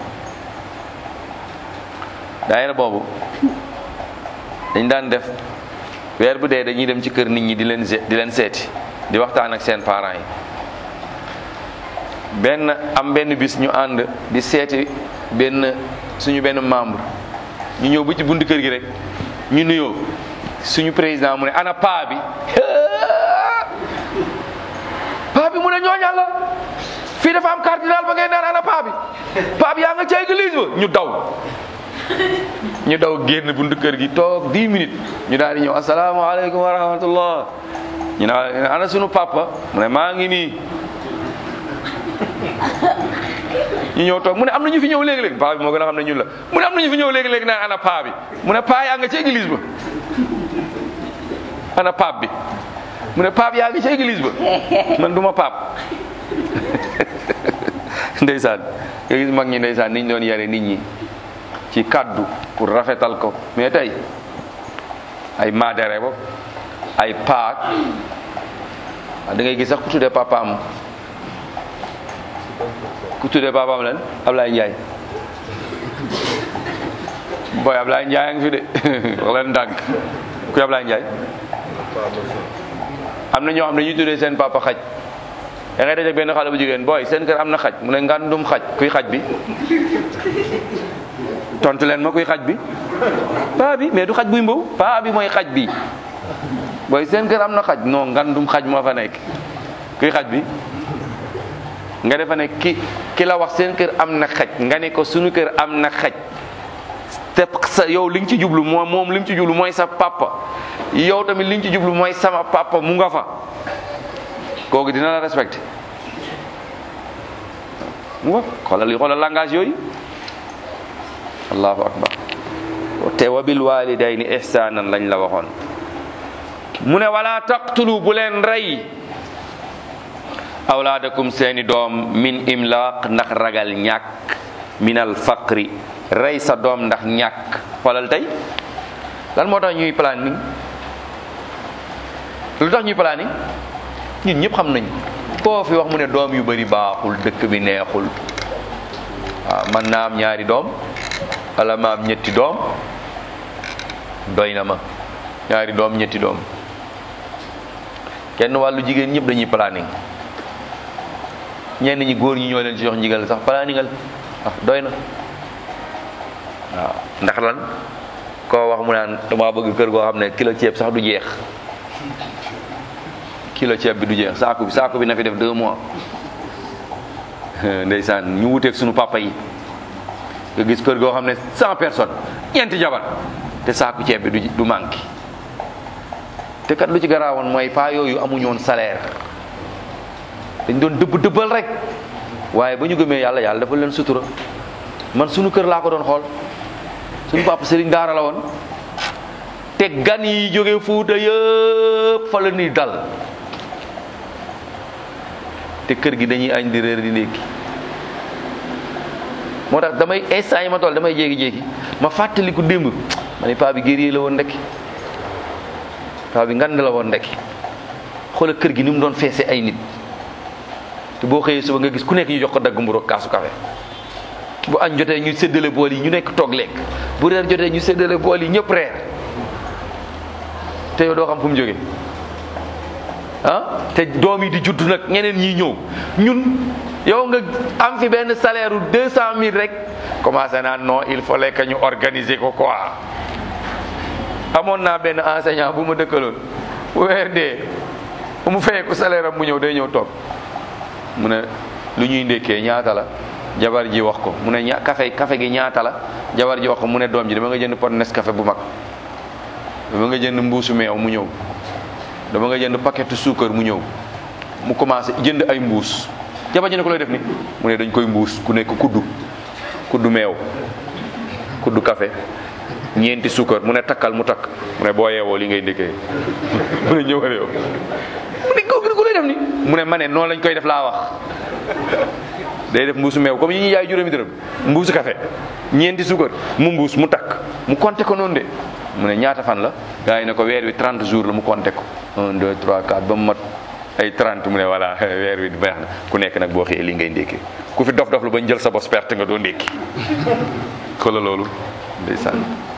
daayira boobu dañ daan def weer bu dee dañuy dem ci kër nit ñi di leen di leen seeti di waxtaan ak seen parents yi benn am benn bis ñu ànd di seeti benn suñu benn membre ñu ñëw ba ci buntu kër gi rek ñu nuyoo suñu président mu ne ana paa bi paa bi bi mu ne ñooñal la fii dafa am cardinal ba ngay naan ana paa bi paa bi yaa nga ca église ba ñu daw ñu daw génn buntu kër gi toog 10 minutes ñu daal di ñëw asalaamaaleykum wa rahmatullah ñu ne ana sunu papa mu ne maa ngi nii ñu ñëw toog mu ne am na ñu fi ñëw léegi-léegi paa bi moo gën a xam ne ñun la mu ne am na ñu fi ñëw léegi-léegi naan ana paa bi mu ne paa yaa nga ci église ba ana paap bi mu ne paap yaa ngi ci église ba man du ma paap ndeysaan nga gis mag ñi ndeysaan niñ doon yare nit ñi ci kaddu pour rafetal ko mais tey ay maadere bo ay paak da ngay gis sax ku tuddee papaam ku tuddee papaam lan Ablaye Ndiaye booy Ablaye Ndiaye a ngi fi de wax leen ndànk ku Ablaye Ndiaye am na ñoo xam ne ñuy tuddee seen papa xaj da ngay daje benn xale bu jigéen booy seen kër am na xaj mu ne ngandum xaj kuy xaj bi tontu leen ma kuy xaj bi paa bi mais du xaj buy mbaw paa bi mooy xaj bi booy seen kër am na xaj non ngandum xaj moo fa nekk kuy xaj bi nga defa ne ki ki la wax seen kër am na xaj nga ne ko sunu kër am na xaj te sa yow li nga ci jublu moom moom li mu ci jublu mooy sa papa yow tamit li nga ci jublu mooy sama papa mu nga fa kooku dina la respecté mu nga xoolal xoolal langage yooyu allahu akbar te wa bil walidayni ihsanan lañ la waxoon mu ne wala taqtulu bu leen rey awlaadakum seeni doom min imlaq ndax ragal ñàkk minal faqri rey sa doom ndax ñàkk xoolal tey lan moo tax ñuy planning lu tax ñuy planning ñun ñëpp xam nañ koo fi wax mu ne doom yu bari baaxul dëkk bi neexul waaw man naa am ñaari doom wala ma am ñetti doom doy na ma ñaari doom ñetti doom kenn wàllu jigéen ñëpp dañuy planning ñenn ñi góor ñi ñoo leen ci jox njigal sax planningal ah doy na waaw ndax lan koo wax mu naan dama bëgg kër goo xam ne kilo ceeb sax du jeex kilo ceeb bi du jeex saako bi saako bi na fi def deux mois ndeysaan ñu wuteeg sunu papa yi nga gis kër goo xam ne cent personnes ñeenti jabar te saako ceeb bi du du manqué te kat lu ci garaawoon mooy paa yooyu amuñu woon salaire dañ doon dëbb dëbbal rek waaye ba ñu gëmee yàlla yàlla dafa leen sutura man sunu kër laa ko doon xool sunu papa Serigne Daara la woon te gan yi jóge Fuuta yëpp fa la ñuy dal te kër gi dañuy añ di réer di ndékki moo tax damay instant yi ma toll damay jéegi-jéegi ma fàttaliku démb ma ne paa bi guerrier la woon ndekki paa bi ngand la woon ndekki xoola kër gi ni mu doon feese ay nit te boo xëyee suba nga gis ku nekk ñu jox ko dagg mburu ak kaasu café bu añ jotee ñu séddale bool yi ñu nekk toog lekk bu reer jotee ñu séddale bool yi ñëpp reer te yow doo xam fu mu jóge ah te doom yi di judd nag ñeneen ñi ñëw ñun yow nga am fi benn salaire u deux cent mille rek commencé naa non il fallait que ñu organiser ko quoi amoon naa benn enseignant bu ma dëkkaloon bu weer dee bu mu fayee ko salaire am mu ñëw day ñëw toog mu ne lu ñuy ndékkee ñaata la jabar ji wax ko mu ne ña café café gi ñaata la jabar ji wax ko mu ne doom ji dama nga jënd pot Nescafé bu mag dama nga jënd mbuusu meew mu ñëw dama nga jënd paquetu suukar mu ñëw mu commencé jënd ay mbuus jabar ji ne ko lay def ni mu ne dañ koy mbuus ku nekk kuddu kuddu meew kuddu café ñeenti suukar mu ne takkal mu takk mu ne boo yeewoo li ngay ndékkee mu ne ñëw yow mu ne ko ku lay def ni mu ne ma ne noonu lañ koy def laa wax day def mbuusu meew comme yi ñuy yaay juróomi dërëm mbuusu café ñeenti suukar mu mbuus mu takk mu compté ko noonu de mu ne ñaata fan la gars yi ne ko weer wi 30 jours la mu compté ko 1 2 3 4 ba mu mat ay 30 mu ne voilà weer wi baax na ku nekk nag boo xëyee li ngay ndékkee ku fi dof dof lu ba jël sa bos perte nga doo ndékki xoolal loolu ndeysaan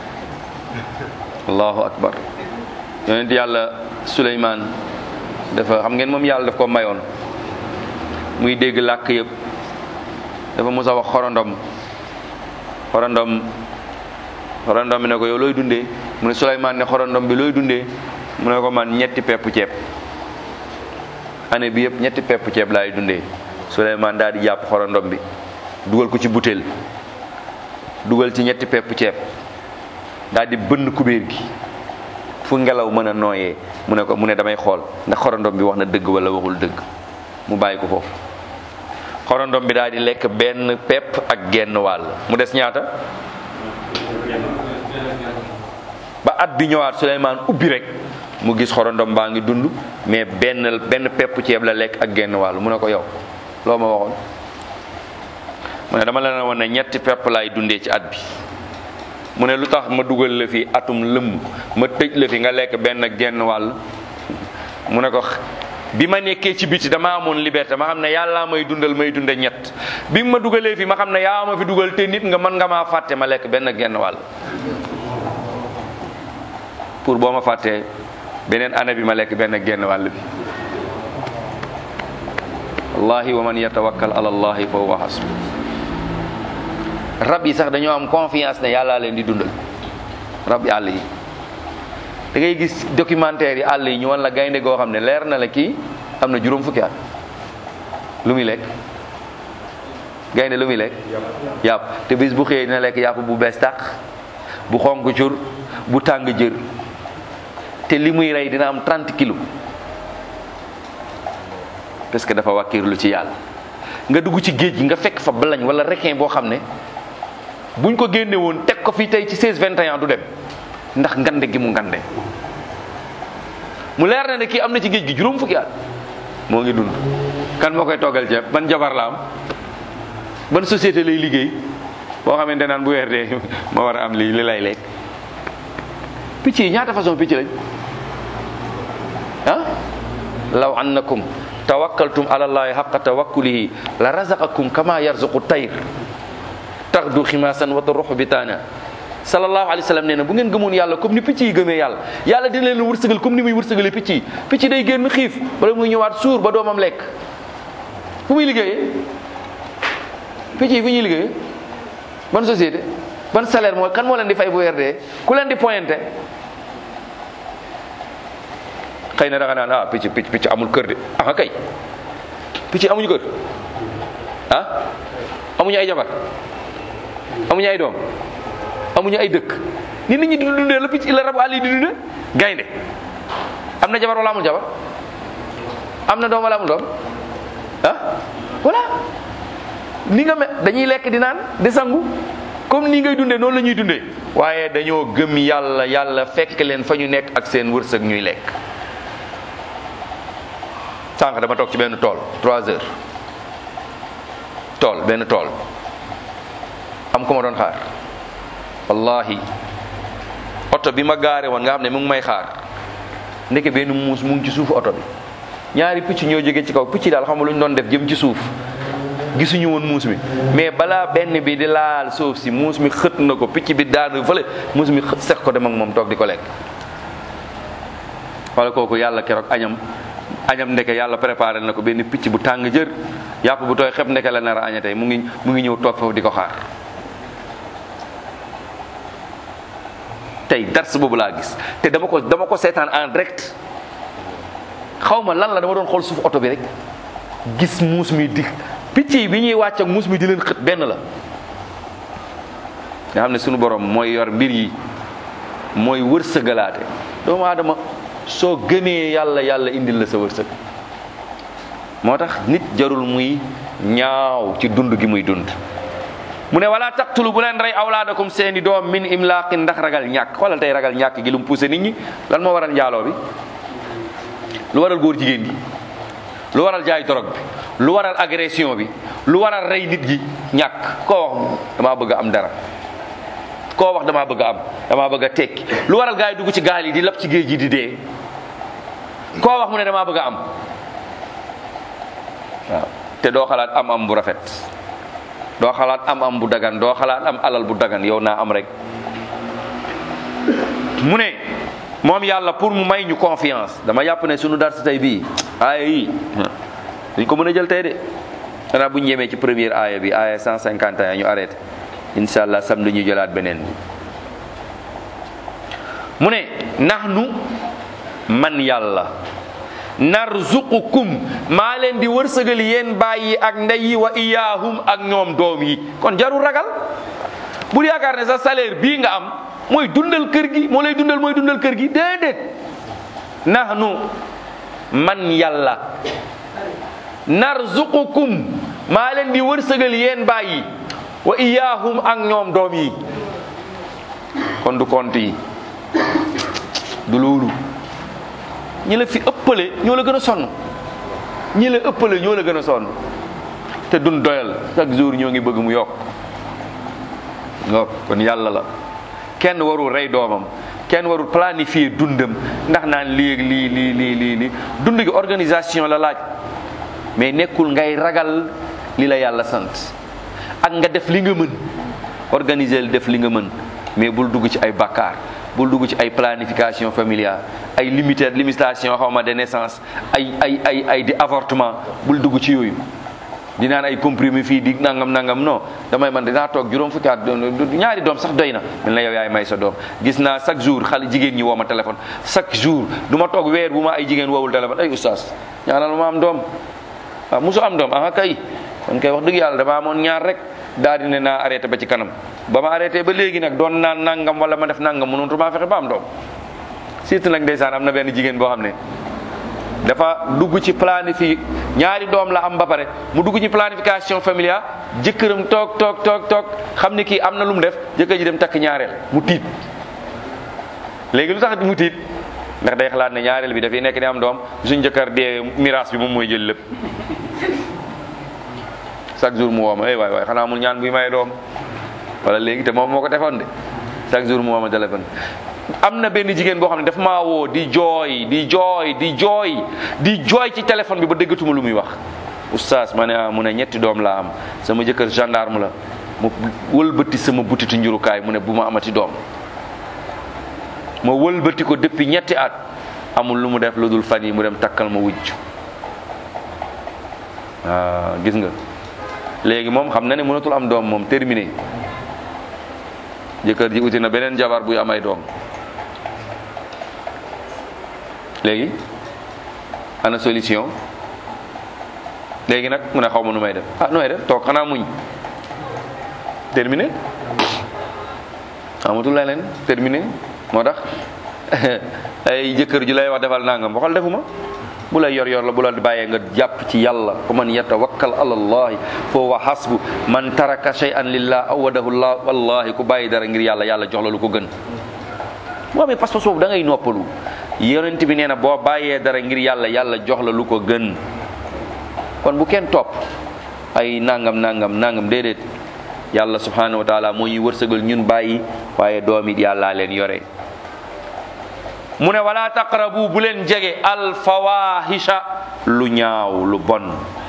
allahu akbar yonent yàlla Suleymaan dafa xam ngeen moom yàlla daf ko mayoon muy dégg làkk yëpp dafa mos a wax xorondom xorondom xorondom bi ne ko yow looy dundee mu ne Suleymaan ne xorondom bi looy dundee mu ne ko man ñetti pepp ceeb année bi yëpp ñetti pepp ceeb laay dundee Souleymane daal di jàpp xorondom bi dugal ko ci butéel dugal ci ñetti pepp ceeb daal di bënn kubéer gi fu ngelaw mën a nooyee mu ne ko mu ne damay xool ndax xorondom bi wax na dëgg wala waxul dëgg mu bàyyi ko foofu xorondom bi daal di lekk benn pepp ak genn wàll mu des ñaata ba at bi ñëwaat Souleymane ubbi rek mu gis xorondom baa ngi dund mais benn benn pepp ceeb la lekk ak genn wàll mu ne ko yow loo ma waxoon mu ne dama la ne woon ne ñetti pepp laay dundee ci at bi mu ne lu tax ma dugal la fi atum lëmm ma tëj la fi nga lekk benn ak genn wàll mu ne ko bi ma nekkee ci biti dama amoon liberté ma xam ne yàllaa may dundal may dunde ñett bi ma dugalee fi ma xam ne yaa ma fi dugal te nit nga mën nga maa fàtte ma lekk benn ak genn wàll pour boo ma fàttee beneen année bi ma lekk benn ak genn wàll bi wallahi wa man yatawakkal ala allahi fa huwa hasbu rab yi sax dañoo am confiance ne yàllaa leen di dundal rab yi àll yi da ngay gis documentaire yi àll yi ñu wan la gaynde goo xam ne leer na la kii am na juróom fukki at lu muy lekk gaynde lu muy lekk yàpp te bis bu xëyee dina lekk yàpp bu bees tàq bu xonk cur bu tàng jër te li muy rey dina am 30 kilos parce que dafa wàkkiirlu ci yàlla nga dugg ci géej gi nga fekk fa balañ wala requin boo xam ne buñ ko génne woon teg ko fii tey ci 16 21 du dem ndax ngande gi mu ngande mu leer na ne kii am na ci géej gi juróom fukki at moo ngi dund kan moo koy toggal ceeb ban jabar la am ban société lay liggéey boo xamante naan bu weer dee ma war a am lii li lay lekk picc yi ñaata façon picc lañ ah law annakum tawakkaltum ala allahi haqqa tawakkulihi la razaqakum kama yarzuqu tayr taxdu ximaasan wa taruxu bitaana sallallahu alayhi wa sallam nee na bu ngeen gëmoon yàlla comme ni picc yi gëmee yàlla yàlla dina leen wërsëgal comme ni muy wërsëgalee picc yi picc day génn xiif bala muy ñëwaat suur ba doomam lekk fu muy liggéeyee picc yi fu ñuy liggéeyee ban société ban salaire mooy kan moo leen di fay bu weer dee ku leen di pointé xëy na da nga naan ah picc picc picc amul kër de ah kay picc amuñu kër ah amuñu ay jabar amuñu ay doom amuñu ay dëkk ni nit ñi di dundee la picc la rabu àll yi di dundee gaynde am na jabar wala amul jabar am na doom wala amul doom ah voilà ni nga me dañuy lekk di naan di sangu comme nii ngay dundee noonu la ñuy dundee waaye dañoo gëm yàlla yàlla fekk leen fa ñu nekk ak seen wërsëg ñuy lekk sànq dama toog ci benn tool trois heures tool benn tool am ko ma doon xaar wallahi oto bi ma gaare woon nga xam ne mu ngi may xaar ndeke benn muus mu ngi ci suufu oto bi ñaari picc ñoo jóge ci kaw picc daal xam nga lu ñu doon def jëm ci suuf gisuñu woon muus mi mais balaa benn bi di laal suuf si muus mi xët na ko picc bi daanu fële muus mi xët seq ko dem ak moom toog di ko lekk wala kooku yàlla keroog añam añam ndeke yàlla préparé na ko benn picc bu tàng jër yàpp bu tooy xeb ndeke la nar a aña tey mu ngi mu ngi ñëw toog foofu di ko xaar tey dars boobu laa gis te dama ko dama ko seetaan en direct xaw ma lan la dama doon xool suuf oto bi rek gis muus mi di picc yi bi ñuy wàcc ak muus mi di leen xët benn la nga xam ne sunu borom mooy yor mbir yi mooy wërsëgalaate doomu aadama soo gëmee yàlla yàlla indil la sa wërsëg moo tax nit jarul muy ñaaw ci dund gi muy dund mu ne wala taqtulu bu leen rey awlaadakum seeni doom min imlaaqin ndax ragal ñàkk xoolal tey ragal ñàkk gi lu mu poussé nit ñi lan moo waral njaaloo bi lu waral góor jigéen gi lu waral jaay dorog bi lu waral agression bi lu waral rey nit gi ñàkk koo wax damaa bëgg a am dara koo wax damaa bëgg a am damaa bëgg a tekki lu waral gaa yi dugg ci gaal yi di lap ci géej gi di dee koo wax mu ne damaa bëgg a am waaw te doo xalaat am am bu rafet doo xalaat am am bu dagan doo xalaat am alal bu dagan yow naa am rek mu ne moom yàlla pour mu may ñu confiance dama yàpp ne sunu dar si tey bii aaya yi duñ ko mën a jël tey de xanaa bu ñu yemee ci première aaya bi aaya 151 ñu arrêté incha allah samedi ñu jëlaat beneen bi mu ne nax nu man yàlla narzuqukum maa leen di wërsëgal yéen bàyyi ak ndey yi wa iyaahum ak ñoom doom yi kon jarul ragal bul yaakaar ne sa salaire bii nga am mooy dundal kër gi moo lay dundal mooy dundal kër gi déedéet nahnu man yàlla narzuqukum maa leen di wërsëgal yéen bàyyi wa iyaahum ak ñoom doom yi kon du compte yi du loolu ñi la fi ëppale ñoo la gën a sonn ñi la ëppale ñoo la gën a sonn te dun doyal chaque jour ñoo ngi bëgg mu yokk yokk kon yàlla la kenn warul rey doomam kenn warul planifier dundam ndax naan lii ak lii lii lii lii lii dund gi organisation la laaj mais nekkul ngay ragal li la yàlla sant ak nga def li nga mën organiser def li nga mën mais bul dugg ci ay bakkaar bul dugg ci ay planification familiale ay limité limitation xaw ma de naissance ay ay ay ay di avortement bul dugg ci yooyu di naan ay comprimé fii di nangam nangam non damay man dinaa toog juróom fukki at ñaari doom sax doy na mel na yow yaay may sa doom gis naa chaque jour xale jigéen ñi woo ma téléphone chaque jour du ma toog weer bu ma ay jigéen woowul téléphone ay oustaz ñaanal ma am doom waaw musu am doom ah kay kon kay wax dëgg yàlla dama amoon ñaar rek daal di ne naa arrêté ba ci kanam ba ma arrêté ba léegi nag doon naan nangam wala ma def nangam mënatu maa fexe ba am doom surtout nag ndeysaan am na benn jigéen boo xam ne dafa dugg ci planifi ñaari doom la am ba pare mu dugg ci planification familiale jëkkëram toog toog toog toog xam ni kii am na lu mu def jëkkër ji dem takk ñaareel mu tiit léegi lu tax mu tiit ndax day xalaat ne ñaareel bi dafay nekk di am doom suñ jëkkër dee miraas bi moom mooy jël lépp chaque jour mu woo ma eh waay waay xanaa amul ñaan buy may doom wala léegi te moom moo ko defoon de chaque jour mu woo ma téléphone am na benn jigéen boo xam ne daf maa woo di jooy di jooy di jooy di jooy ci téléphone bi ba déggatuma lu muy wax oustaz ma ne ah mu ne ñetti doom laa am sama jëkkër gendarme la mu wëlbati sama butitu njurukaay mu ne bu ma amati doom ma wëlbati ko depuis ñetti at amul lu mu def lu dul fan yi mu dem takkal ma wujj waaw gis nga léegi moom xam na ne mënatul am doom moom terminé jëkkër ji uti na beneen jabar buy am ay doom léegi ana solution léegi nag mu ne xaw ma nu may def ah nu may def toog xanaa muñ terminé amatul leneen terminé moo tax ay jëkkër ju lay wax defal nangam waxal defuma bu lay yor yor la bu la bàyyee nga jàpp ci yàlla wa man yatawakkal ala allahi fa huwa hasbu man taraka shay'an lillah awadahu llah wallahi ku bàyyi dara ngir yàlla yàlla jox la lu ko gën boo amee pas-pas boobu da ngay noppalu yonent bi nee na boo bàyyee dara ngir yàlla yàlla jox la lu ko gën kon bu kenn topp ay nangam nangam nangam déedéet yàlla subhanahu wa taala moo ñuy wërsëgal ñun bàyyi waaye doom it yàllaa leen yore mu ne wala taqrabu bu leen jege alfawahisha lu ñaaw lu bon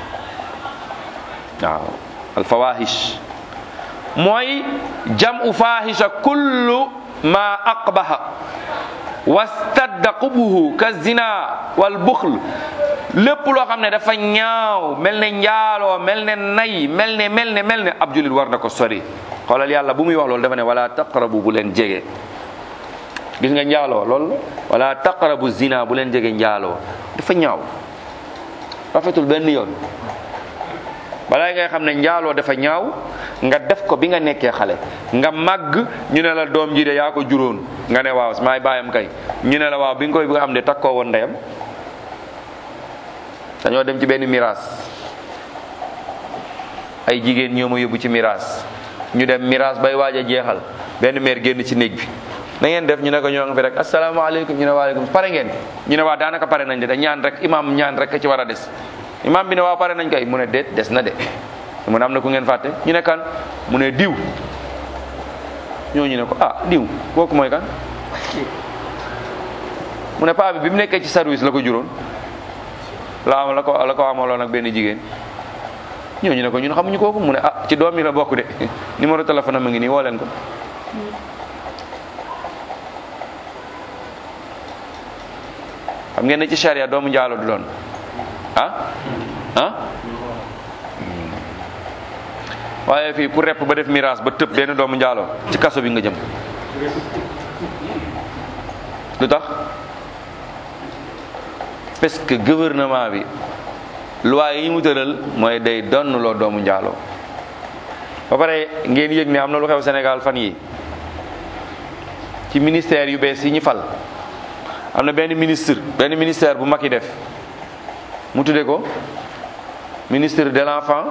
waaw alfawahish mooy jam'u fahisha kullu ma aqbaha wastadda qubuhu ka zina wal buxl lépp loo xam ne dafa ñaaw mel ne njaaloo mel ne nay mel ne mel ne mel ne ab julit war na ko sori xoolal yàlla bu muy wax loolu dafa ne wala taqrabu bu leen jege gis nga njaaloo loolu wala taqrabu zina bu leen jege njaaloo dafa ñaaw rafetul benn yoon balaa ngay xam ne njaaloo dafa ñaaw nga def ko bi nga nekkee xale nga màgg ñu ne la doom ji de yaa ko juróon nga ne waaw maay baayam kay ñu ne la waaw bi nga koy bi nga am de takkoo woon ndeyam dañoo dem ci benn miraas ay jigéen ñoo ma yóbbu ci miraas ñu dem miraas bay waaj a jeexal benn meer génn ci néeg bi na ngeen def ñu ne ko ñoo nga fi rek asalaamaaleykum ñu ne waaleykum pare ngeen ñu ne waa daanaka pare nañ de da ñaan rek imam ñaan rek ci war a des imam bi ne waaw pare nañ kay mu ne déet des na de mu ne am na ku ngeen fàtte ñu ne kan mu ne diw ñooñu ne ko ah diw kooku mooy kan mu ne paa bi bi mu nekkee ci service la ko juróon la am la ko la ko amaloon ak benn jigéen ñooñu ne ko ñun xamuñu kooku mu ne ah ci doom yi la bokk de numéro téléphone am a ngi nii woo leen ko xam ngeen ne ci charia doomu njaalo du doon ah ah waaye fii ku repp ba def miraas ba tëb benn doomu njaalo ci kaso bi nga jëm lu tax parce que gouvernement bi loi yi mu tëral mooy day donn loo doomu njaaloo ba pare ngeen yëg ne am na lu xew Sénégal fan yi ci ministère yu bees yi ñu fal am na benn ministre benn ministère bu mag yi def mu tudde ko ministre de l'enfant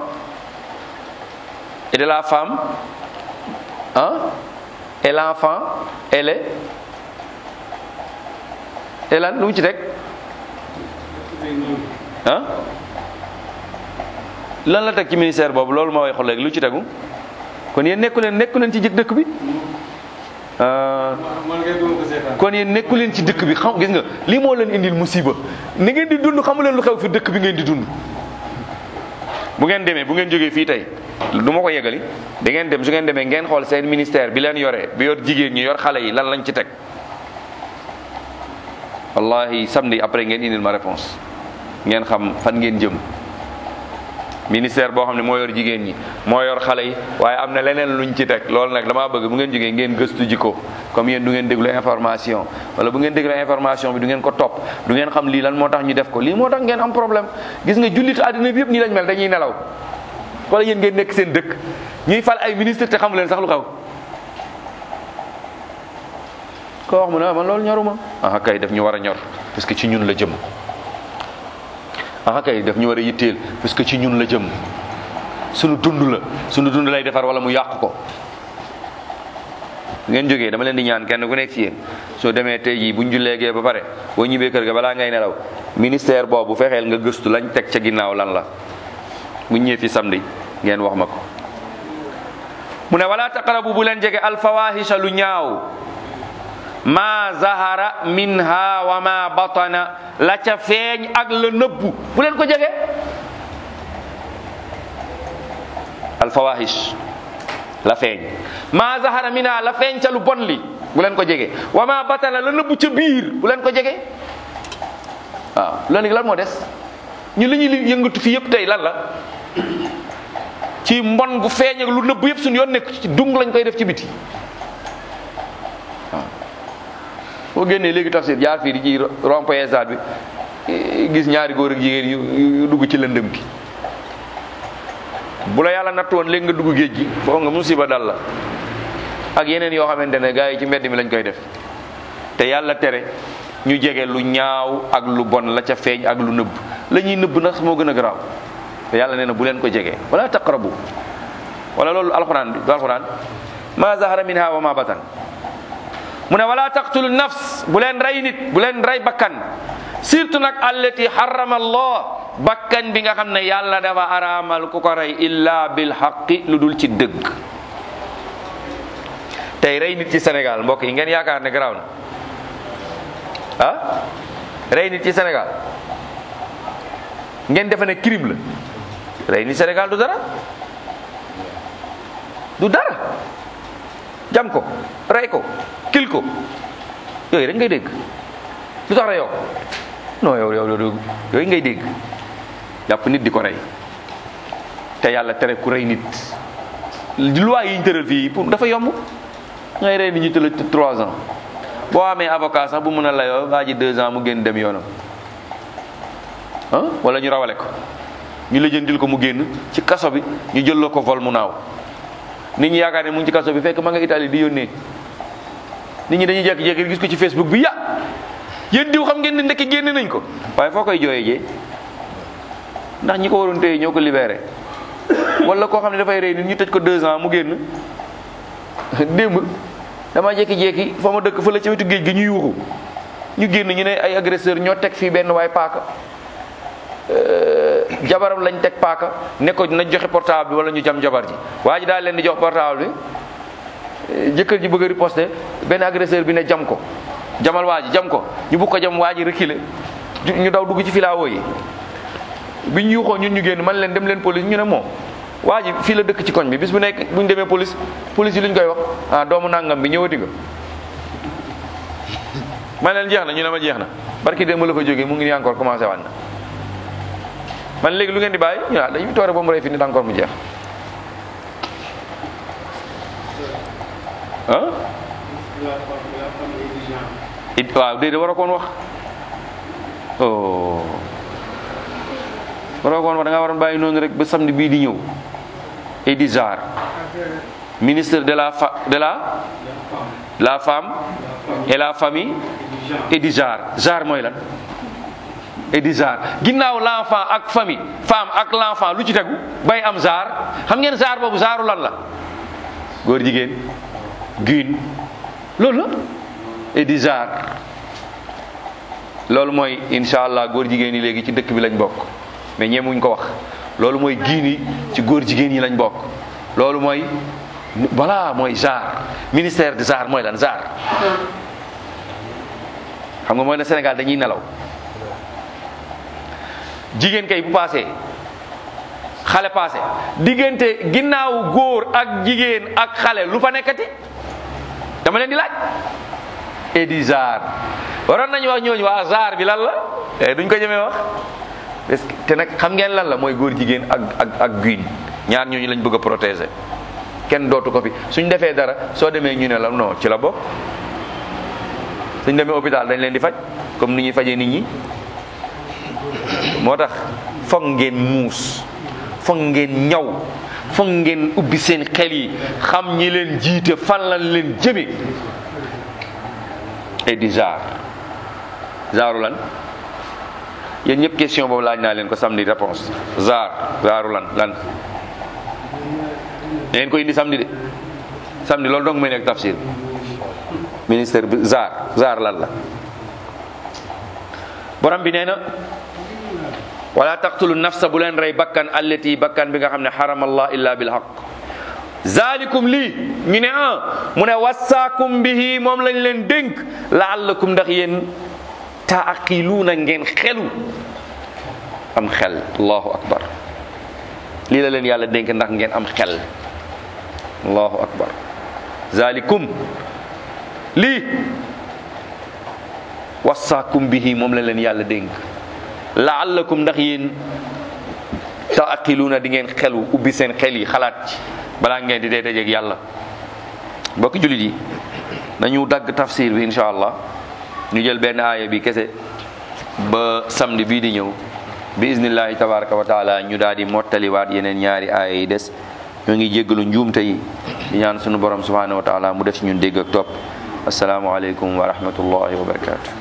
et de la femme ah et l'enfant et le et lan lu mu ci teg ah lan la teg ci ministère boobu loolu ma way xool léegi lu ci tegu kon yéen nekku leen nekku leen ci jëkk dëkk bi kon yéen nekku leen ci dëkk bi xam gis nga lii moo leen indil musiba ni ngeen di dund xamu leen lu xew fi dëkk bi ngeen di dund bu ngeen demee bu ngeen jógee fii tey du ma ko yeggali da ngeen dem su ngeen demee ngeen xool seen ministère bi leen yoree bi yor jigéen ñi yor xale yi lan lañ ci teg wallahi samedi après ngeen indil ma réponse ngeen xam fan ngeen jëm ministère boo xam ne moo yor jigéen ñi moo yor xale yi waaye am na leneen luñ ci teg loolu nag damaa bëgg bu ngeen jógee ngeen gëstu ji ko comme yéen du ngeen déglu information wala bu ngeen déglu information bi du ngeen ko topp du ngeen xam lii lan moo tax ñu def ko lii moo tax ngeen am problème gis nga jullitu àddina bi yëpp nii lañ mel dañuy nelaw wala yéen ngeen nekk seen dëkk ñuy fal ay ministre te xamu leen sax lu xew ko wax mu ne man loolu ñoruma ah kay daf ñu war a ñor parce que ci ñun la jëm ah kay daf ñu war a yitteel parce que ci ñun la jëm sunu dund la sunu dund lay defar wala mu yàq ko ngeen jógee dama leen di ñaan kenn ku nekk ci yéen soo demee tey jii buñ julleegee ba pare boo ñibbee kër ga balaa ngay nelaw ministère boobu fexeel nga gëstu lañ teg ca ginnaaw lan la buñ ñëwee fi samedi ngeen wax ma ko mu ne wala taqrabu bu leen jege alfawahisha lu ñaaw ma zahara minha wa ma batana la ca feeñ ak la nëbbu bu leen ko jege alfawahish la feeñ ma zahara minha la feeñ ca lu bon li bu leen ko jege wa ma batana la nëbbu ca biir bu leen ko jege waaw loolu lan moo des ñu li ñuy yëngatu fi yëpp tey lan la ci mbon gu feeñ ak lu nëbbu yëpp suñu yoon nekk ci dung lañ koy def ci biti waaw boo génnee léegi tafsir jaar fii di ci rond-point stade bi gis ñaari góor ak jigéen yu dugg ci lëndëm gi bu la yàlla natt woon léegi nga dugg géej gi foo nga musiba dal la ak yeneen yoo xamante ne gars yi ci mbedd mi lañ koy def te yàlla tere ñu jege lu ñaaw ak lu bon la ca feeñ ak lu nëbb la ñuy nëbb nag moo gën a garaaw te yàlla nee na bu leen ko jege wala taqrabu wala loolu alxuraan bi du alxuraan ma zahara minha wa ma batan mu ne wala taqtulu nafs bu leen rey nit bu leen rey bakkan surtout nag allati harrama allah bakkan bi nga xam ne yàlla dafa araamal ku ko rey illa bil haqqi lu dul ci dëgg tey rey nit ci Sénégal mbokk yi ngeen yaakaar ne garaaw na ah rey nit ci Sénégal ngeen defe ne crime la rey nit Sénégal du dara du dara jam ko rey ko kil ko yooyu rek ngay dégg lu tax reyoo non yow yow yooyu ngay dégg jàpp nit di ko rey te yàlla tere ku rey nit loi yi ñu tëral fii pour dafa yomb ngay rey nit ñu tëral trois ans boo amee avocat sax bu mën a layoo waa ji deux ans mu génn dem yoonam ah wala ñu rawale ko ñu lëjëndil ko mu génn ci kaso bi ñu jël ko vol mu naaw nit ñi yaakaar ne mu ngi ci kaso bi fekk ma nga Italie di yónnee nit ñi dañuy jékki-jékki gis ko ci Facebook bi ya yéen diw xam ngeen ne ndekki génne nañ ko waaye foo koy jooyee jee ndax ñi ko waroon téye ñoo ko libéré wala koo xam ne dafay rey nit ñu tëj ko deux ans mu génn démb dama jékki-jékki fa ma dëkk fa la ci wetu géej gi ñu yuuxu ñu génn ñu ne ay agresseur ñoo teg fii benn waay paaka jabaram lañ teg paaka ne ko na joxe portable bi wala ñu jam jabar ji waa ji daal leen di jox portable bi jëkkër ji bëgg a riposter benn agresseur bi ne jam ko jamal waa ji jam ko ñu bugg ko jam waa ji reculer ñu daw dugg ci filaawo yi bi ñu yuuxoo ñun ñu génn man leen dem leen police ñu ne moom waa ji fii la dëkk ci koñ bi bis bu nekk bu ñu demee police police yi lu ñu koy wax ah doomu nangam bi ñëwati nga man leen jeex na ñu ne ma jeex na barki démb la fa jógee mu ngi nii encore commencé waat na man léegi lu ngeen di bàyyi ñu naan dañuy toore ba mu rey fi nit encore mu jeex ah it waaw déedéet war a koon wax oh waroo koon wax da nga waroon bàyyi noonu rek ba samedi bii di ñëw Edi Sarr ministre de la fa de la la femme et la famille Edi Sarr Sarr mooy lan Edi Sarr ginnaaw l'enfant ak famille femme ak l'enfant lu ci tegu bay am Sarr xam ngeen Sarr boobu Sarru lan la góor jigéen guin loolu la Edi Sarr loolu mooy incha allah góor jigéen yi léegi ci dëkk bi lañ bokk mais ñemuñ ko wax loolu mooy giin yi ci góor jigéen yi lañ bokk loolu mooy voilà mooy genre ministère de genre mooy lan genre xam nga mooy ne Sénégal dañuy nelaw jigéen kay bu paasee xale paase diggante ginnaaw góor ak jigéen ak xale lu fa nekkati dama leen di laaj edi genre waroon nañu wax ñooñu waa genre bi lan la eh duñ ko jëmee wax parce que te nag xam ngeen lan la mooy góor jigéen ak ak ak guin ñaar ñooñu lañ bëgg a protéger kenn dootu ko fi suñ defee dara soo demee ñu ne la non ci la bokk suñ demee hôpital dañ leen di faj comme ni ñuy fajee nit ñi moo tax foog ngeen muus foog ngeen ñaw foog ngeen ubbi seen xel yi xam ñi leen jiite fan lañ leen jëme et di genre genre lan yéen ñëpp question boobu laaj naa leen ko samedi réponse genre genre lan lan da ngeen ko indi samedi de samedi loolu dong may nekk tafsir ministère bi genre genre lan la borom bi nee na wala taqtulu nafsa bu leen rey bakkan allati bakkan bi nga xam ne xarama allah illa bil haq zalikum lii ñu ne ah mu ne wassaakum bihi moom lañ leen dénk laallakum ndax yéen taaqiluuna ngeen xelu am xel allahu akbar lii la leen yàlla dénk ndax ngeen am xel allahu akbar zalikum lii wassaakum bihi moom la leen yàlla dénk laallakum ndax yéen taaqiluuna di ngeen xelu ubbi seen xel yi xalaat ci balaa ngeen di dee dajeeg yàlla mbokki jullit yi nañu dagg tafsir bi insha allah ñu jël benn aaya bi kese ba samedi bii di ñëw bi iznillahi tabaraka wa taala ñu daal di mottaliwaat yeneen ñaari aaya yi des ñoo ngi jéggalu njuumte yi di ñaan sunu borom subhanahu wa taala mu def ci ñun dégg ak topp asalaamualeykum wa rahmatullahi wa barakatu